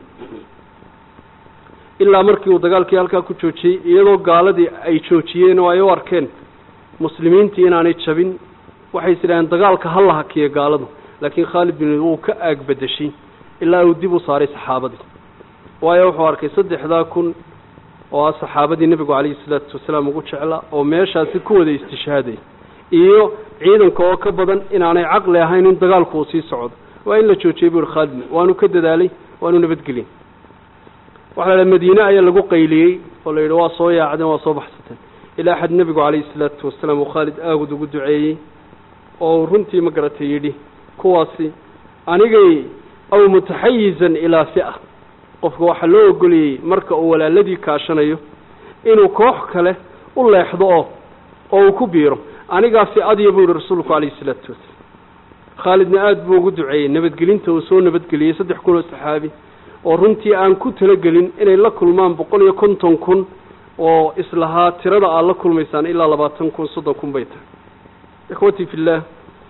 ilaa markii uu dagaalkii halkaa ku joojiyey iyadoo gaaladii ay joojiyeen oo ay u arkeen muslimiintii inaanay jabin waxay is idhaheen dagaalka ha la hakiya gaaladu laakiin khaalid bin waliid wuu ka aag bedeshay ilaa uu dib u saaray saxaabadii waayo wuxuu arkay saddexdaa kun oo ah saxaabadii nebigu calayhi salaatu wasalaam ugu jeclaa oo meeshaasi ku wada istishhaaday iyo ciidanka oo ka badan inaanay caqli ahayn in dagaalku uu sii socdo waa in la joojiyey buu ihi khaalid waanu ka dadaalay waanu nabadgelin waxaa la idhaha madiine ayaa lagu qayliyey oo la yidhi waa soo yaacdeen waa soo baxsateen ilaa xad nebigu calayhi salaatu wasalaam uu khaalid aagud ugu duceeyey oo uu runtii ma garatay yidhi kuwaasi anigay aw mutaxayizan ilaa fi'a qofka waxaa loo ogoliyey marka uu walaaladii kaashanayo inuu koox kale u leexdo oo oo uu ku biiro anigaa fi'adiya buu yihi rasuulku calayhi salaatu wasalaam khaalidna aada buu ugu duceeyey nabadgelinta uu soo nabadgeliyey saddex kun oo saxaabi oo runtii aan ku talagelin inay la kulmaan boqol iyo konton kun oo islahaa tirada aad la kulmaysaan ilaa labaatan kun soddon kun bay tahay ikhwatii fillaah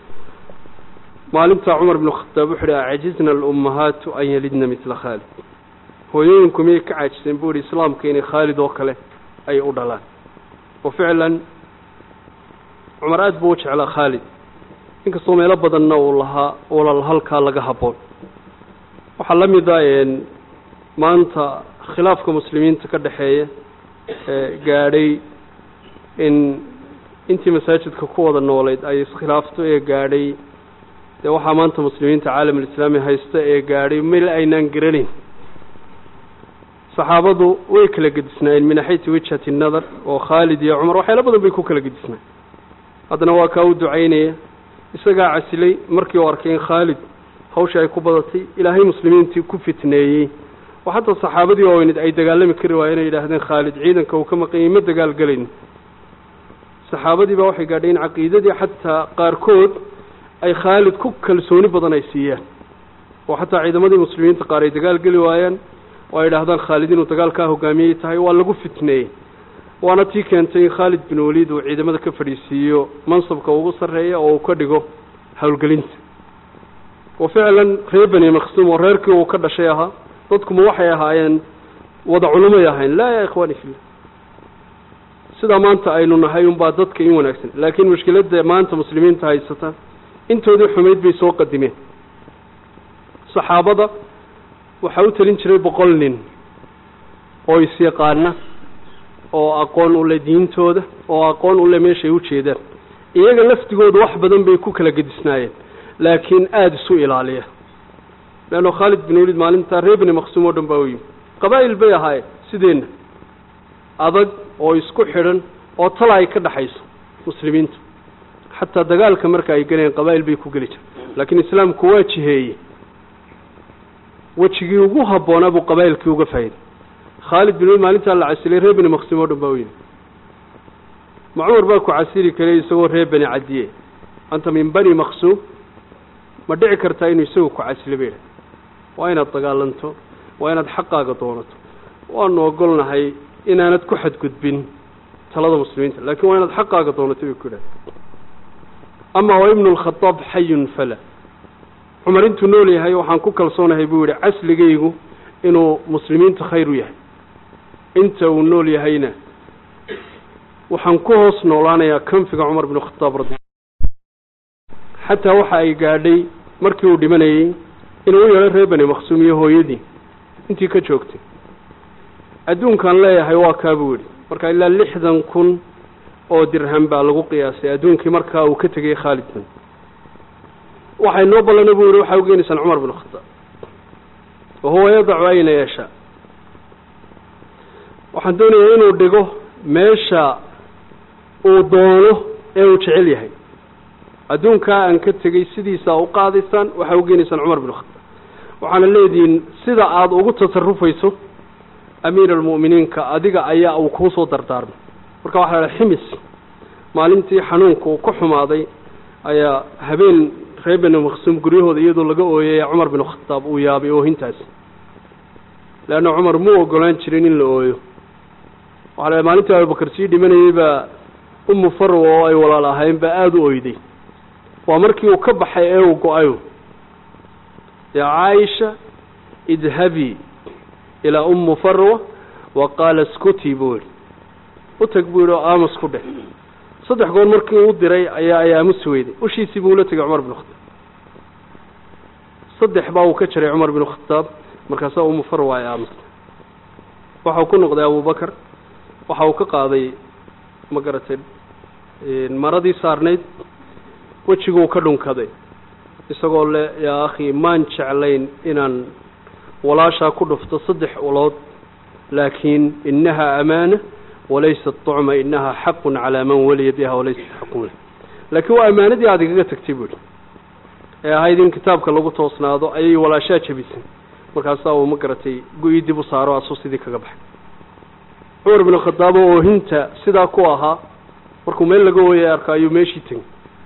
maalintaa cumar bnu khataab wuxu uhi acajizna alummahaatu an yalidna midla khaalid hooyooyinku miyay ka caajiseen buu yihi islaamka inay khaalid oo kale ay u dhalaan wa ficlan cumar aada buu u jeclaa khaalid inkastoo meelo badanna uu lahaa walal halkaa laga habboon waxaa la mid a maanta khilaafka muslimiinta ka dhexeeya gaadhay in intii masaajidka ku wada noolayd ay iskhilaafto ee gaadhay dee waxaa maanta muslimiinta caalamulislaami haysta ee gaadhay meel aynaan garanayn saxaabadu way kala gedisnaayeen min naxayati wijhati nadar oo khaalid iyo cumar waxyaalo badan bay ku kala gedisnaayeen haddana waa kaa u ducaynaya isagaa casilay markii uu arkay in khaalid hawsha ay ku badatay ilaahay muslimiintii ku fitneeyey oo xataa saxaabadii waaweyned ay dagaalami kari waayeen ay yidhaahdeen khaalid ciidanka uu ka maqanyay ma dagaal gelayno saxaabadii baa waxay gaadhay in caqiidadii xataa qaarkood ay khaalid ku kalsooni badan ay siiyaan oo xataa ciidamadii muslimiinta qaar ay dagaal geli waayaan oo ay idhaahdaan khaalid inuu dagaalkaa hogaamiyey tahay waa lagu fitneeyey waana tii keentay in khaalid bin waliid uu ciidamada ka fadhiisiiyo mansabka ugu sarreeya oo uu ka dhigo howlgelinta wa ficlan reer beni maqsuum oo reerkii uu ka dhashay ahaa dadkuma waxay ahaayeen wada culumay ahayn laa ya ikhwaani fillah sidaa maanta aynu nahay unbaa dadka in wanaagsan laakiin mushkiladda maanta muslimiinta haysata intoodii xumayd bay soo qadimeen saxaabada waxaa u telin jiray boqol nin oo is-yaqaana oo aqoon u leh diintooda oo aqoon u leh meeshay u jeedaan iyaga laftigooda wax badan bay ku kala gedisnaayeen laakiin aada isu ilaaliya leanno khaalid bin waliid maalintaa reer beni maqsuum oo dhan baa u yimi qabaa'il bay ahaayeen sideenna adag oo isku xidhan oo tala ay ka dhaxayso muslimiintu xataa dagaalka marka ay gelayeen qabaa'il bay ku geli jira laakiin islaamku waa jiheeyey wejigii ugu habboonaa buu qabaa'ilkii uga faa'iday khaalid bin waliid maalintaa la casilay reer beni maqsuum oo dhan baa u yimi ma cumar baa ku casili karay isagoo reer beni cadiye anta min bani maqsuum ma dhici kartaa inuu isagu ku casilo ba yidhaha waa inaad dagaalanto waa inaad xaqaaga doonato waanu ogolnahay inaanad ku xadgudbin talada muslimiinta laakiin waa inaad xaqaaga doonato bay ku yidhaha ama wa ibnu lkhadaab xayun fala cumar intuu nool yahay waxaan ku kalsoonahay buu yihi casligaygu inuu muslimiinta khayr u yahay inta uu nool yahayna waxaan ku hoos noolaanayaa kanfiga cumar binu khadaab radi xataa waxa ay gaadhay markii uu dhimanayey inuu u yeedho reer bani maqsuum iyo hooyadii intii ka joogtay adduunkaan leeyahay waa kaa buu yidhi marka ilaa lixdan kun oo dirham baa lagu qiyaasay adduunkii markaa uu ka tegay khaalid bin waxay noo ballana buu yidhi waxaa ugeenaysaan cumar bin khataab wahuwa yadacu ayna yeeshaa waxaan doonayaa inuu dhigo meesha uu doono ee uu jecel yahay adduunkaa aan ka tegey sidiisa u qaadaysaan waxaa ugeenaysaan cumar bin khataab waxaana leedihiin sida aada ugu tasarufayso amiir almu'miniinka adiga ayaa uu kuu soo dardaarmay marka waxaa la ximis maalintii xanuunka uu ka xumaaday ayaa habeen reer bani maqsuum guryahooda iyadoo laga ooyaya cumar bin khataab uu yaabay oohintaasi leanna cumar muu ogolaan jirin in la ooyo waxaa la maalintii abubakar sii dhimanayay baa umu farwa oo ay walaal ahayn baa aada u oyday waa markii uu ka baxay ee uu go-ayo yaa caaisha idhabii ilaa ummu farwa wa qaala skuti buu yihi u tag buu yihi oo aamus ku dheh saddex goor markii uu diray ayaa ay aamusi weyday ushiisii buu ula tegay cumar bin khataab saddex baa uu ka jaray cumar bin khataab markaasaa ummu farwa ay aamustay waxau ku noqday abubakar waxa uu ka qaaday ma garatay maradii saarnayd wejiguu ka dhunkaday isagoo le yaa akhi maan jeclayn inaan walaashaa ku dhufto saddex ulood laakiin inaha amaana walaysa طucma inaha xaqu calaa man waliya biha walaysa xaqun leh laakiin waa amaanadii aad igaga tagtay buuhi ee ahayd in kitaabka lagu toosnaado ayay walaashaa jebisay markaasaa uu ma garatay go-ii dib u saaro asuu sidii kaga baxay cumar bin khadaab oo oohinta sidaa ku ahaa markuu meel laga ooyay arko ayuu meeshii tegay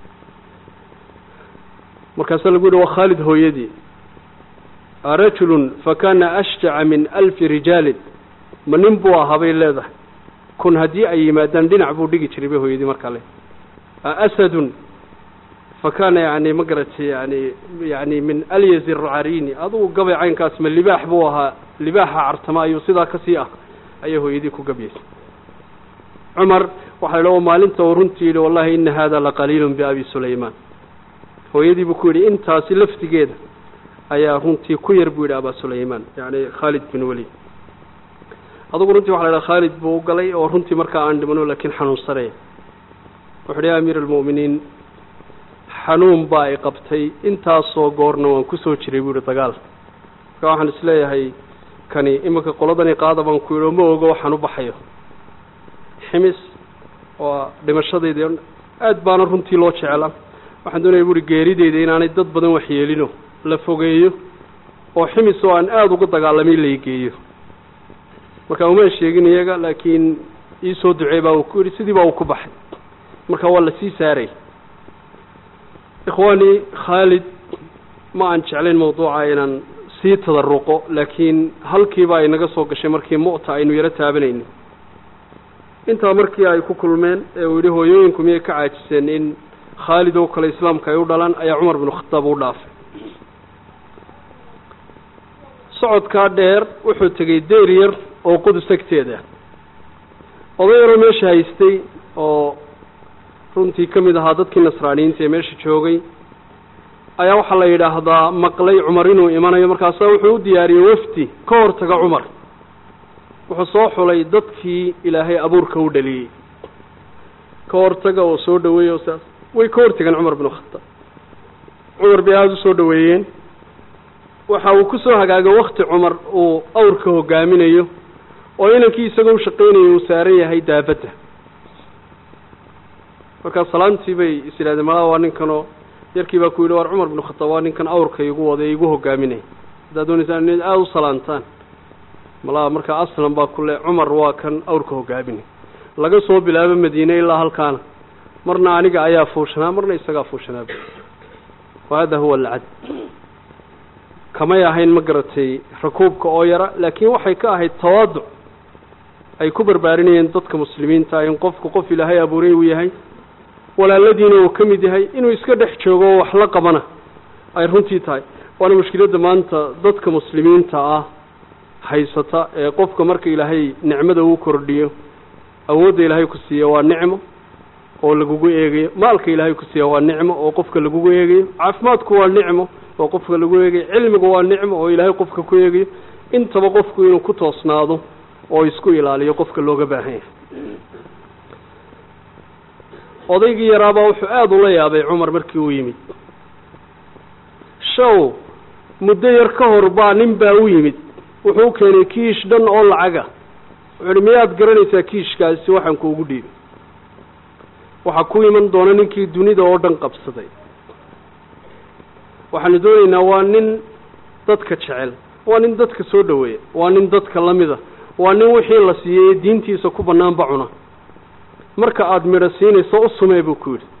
markaasaa lagu yihi waa khaalid hooyadii rajulun fakana ashjaca min alfi rijaalin ma nin buu ahaa bay leedahay kun haddii ay yimaadaan dhinac buu dhigi jiray bay hooyadii markaa le asadun fakana yani ma garatay yani yani min alyaz racarini adugu gabay caynkaas ma libaax buu ahaa libaaxa cartama ayuu sidaa kasii ah ayay hooyadii ku gabyaysay cumar waxaa la maalinta uu runtii yihi wallahi ina hada laqaliilun biabi sulayman hooyadii buu ku yidhi intaasi laftigeeda ayaa runtii ku yar buu yidhi abaa sulayman yani khaalid bin welid adugu runtii waxa la idhaha khaalid buu u galay oo runtii markaa aan dhimano laakiin xanuunsanaya wuxu uhi ya amiir almu'miniin xanuun baa i qabtay intaasoo goorna waan kusoo jiray buu yihi dagaal marka waxaan isleeyahay kani iminka qoladani qaada baan ku yidhi oo ma ogo waxaan u baxayo ximis waa dhimashadaydi aad baana runtii loo jecla waxaan doonaya buuhi geerideyda inaanay dad badan waxyeelino la fogeeyo oo ximis oo aan aada uga dagaalamay laygeeyo marka uma sheegin iyaga laakiin iisoo ducey baa uu ku yidhi sidii baa uu ku baxay marka waa la sii saaray ikhwaani khaalid ma aan jeclayn mawduuca inaan sii tadaruqo laakiin halkiiba ay naga soo gashay markii mu'ta aynu yaro taabanayno intaa markii ay ku kulmeen ee uu yidhi hooyooyinku miyay ka caajiseen in khaalid oo kale islaamka ay u dhalaan ayaa cumar binu khataab u dhaafay socodkaa dheer wuxuu tegey deyr yar oo qudus agteeda oday yaroo meesha haystay oo runtii ka mid ahaa dadkii nasraaniyiinta ee meesha joogay ayaa waxaa la yidhaahdaa maqlay cumar inuu imanayo markaasaa wuxuu u diyaariyey wafdi ka hortaga cumar wuxuu soo xulay dadkii ilaahay abuurka u dhaliyey ka hortaga oo soo dhaweeyey oo saas way ka hortageen cumar binu khataab cumar bay aada u soo dhaweeyeen waxa uu ku soo hagaagay wakti cumar uu awrka hogaaminayo oo inankii isagoo u shaqaynayo uu saaran yahay daabadda markaa salaantii bay is yidhahdeen malaa waa ninkanoo yarkii baa ku yidhi war cumar binu khataab waa ninkan awrka igu wada igu hogaaminaya haddaad doonaysaan in aada u salaantaan malaa markaa aslan baa kule cumar waa kan awrka hogaaminay laga soo bilaabo madiine ilaa halkaana marna aniga ayaa fuushanaa marna isagaa fuushanaa wa hada huwa alcad kamay ahayn ma garatay rakuubka oo yara laakiin waxay ka ahayd tawaaduc ay ku barbaarinayeen dadka muslimiinta in qofku qof ilaahay abuuray uu yahay walaaladiina uu ka mid yahay inuu iska dhex joogo oo wax la qabana ay runtii tahay waana mushkiladda maanta dadka muslimiinta ah haysata ee qofka marka ilaahay nicmada uu kordhiyo awoodda ilaahay ku siiya waa nicmo oo lagugu eegayo maalka ilaahay ku siiya waa nicmo oo qofka lagugu eegayo caafimaadku waa nicmo oo qofka lagu eegayo cilmigu waa nicmo oo ilaahay qofka ku eegayo intaba qofku inuu ku toosnaado oo isku ilaaliyo qofka looga baahan yahay odaygii yaraabaa wuxuu aada ula yaabay cumar markii uu yimid show muddo yar ka hor baa nin baa u yimid wuxuu u keenay kiish dhan oo lacaga wuxuu ihi miyaad garanaysaa kiishkaasi waxaan kuugu dhiibay waxaa ku iman doona ninkii dunida oo dhan qabsaday waxaanu doonaynaa waa nin dadka jecel waa nin dadka soo dhaweeya waa nin dadka lamida waa nin wixii la siiyey diintiisa ku banaanba cuna marka aada midho siinayso u sumee buu ku yidhi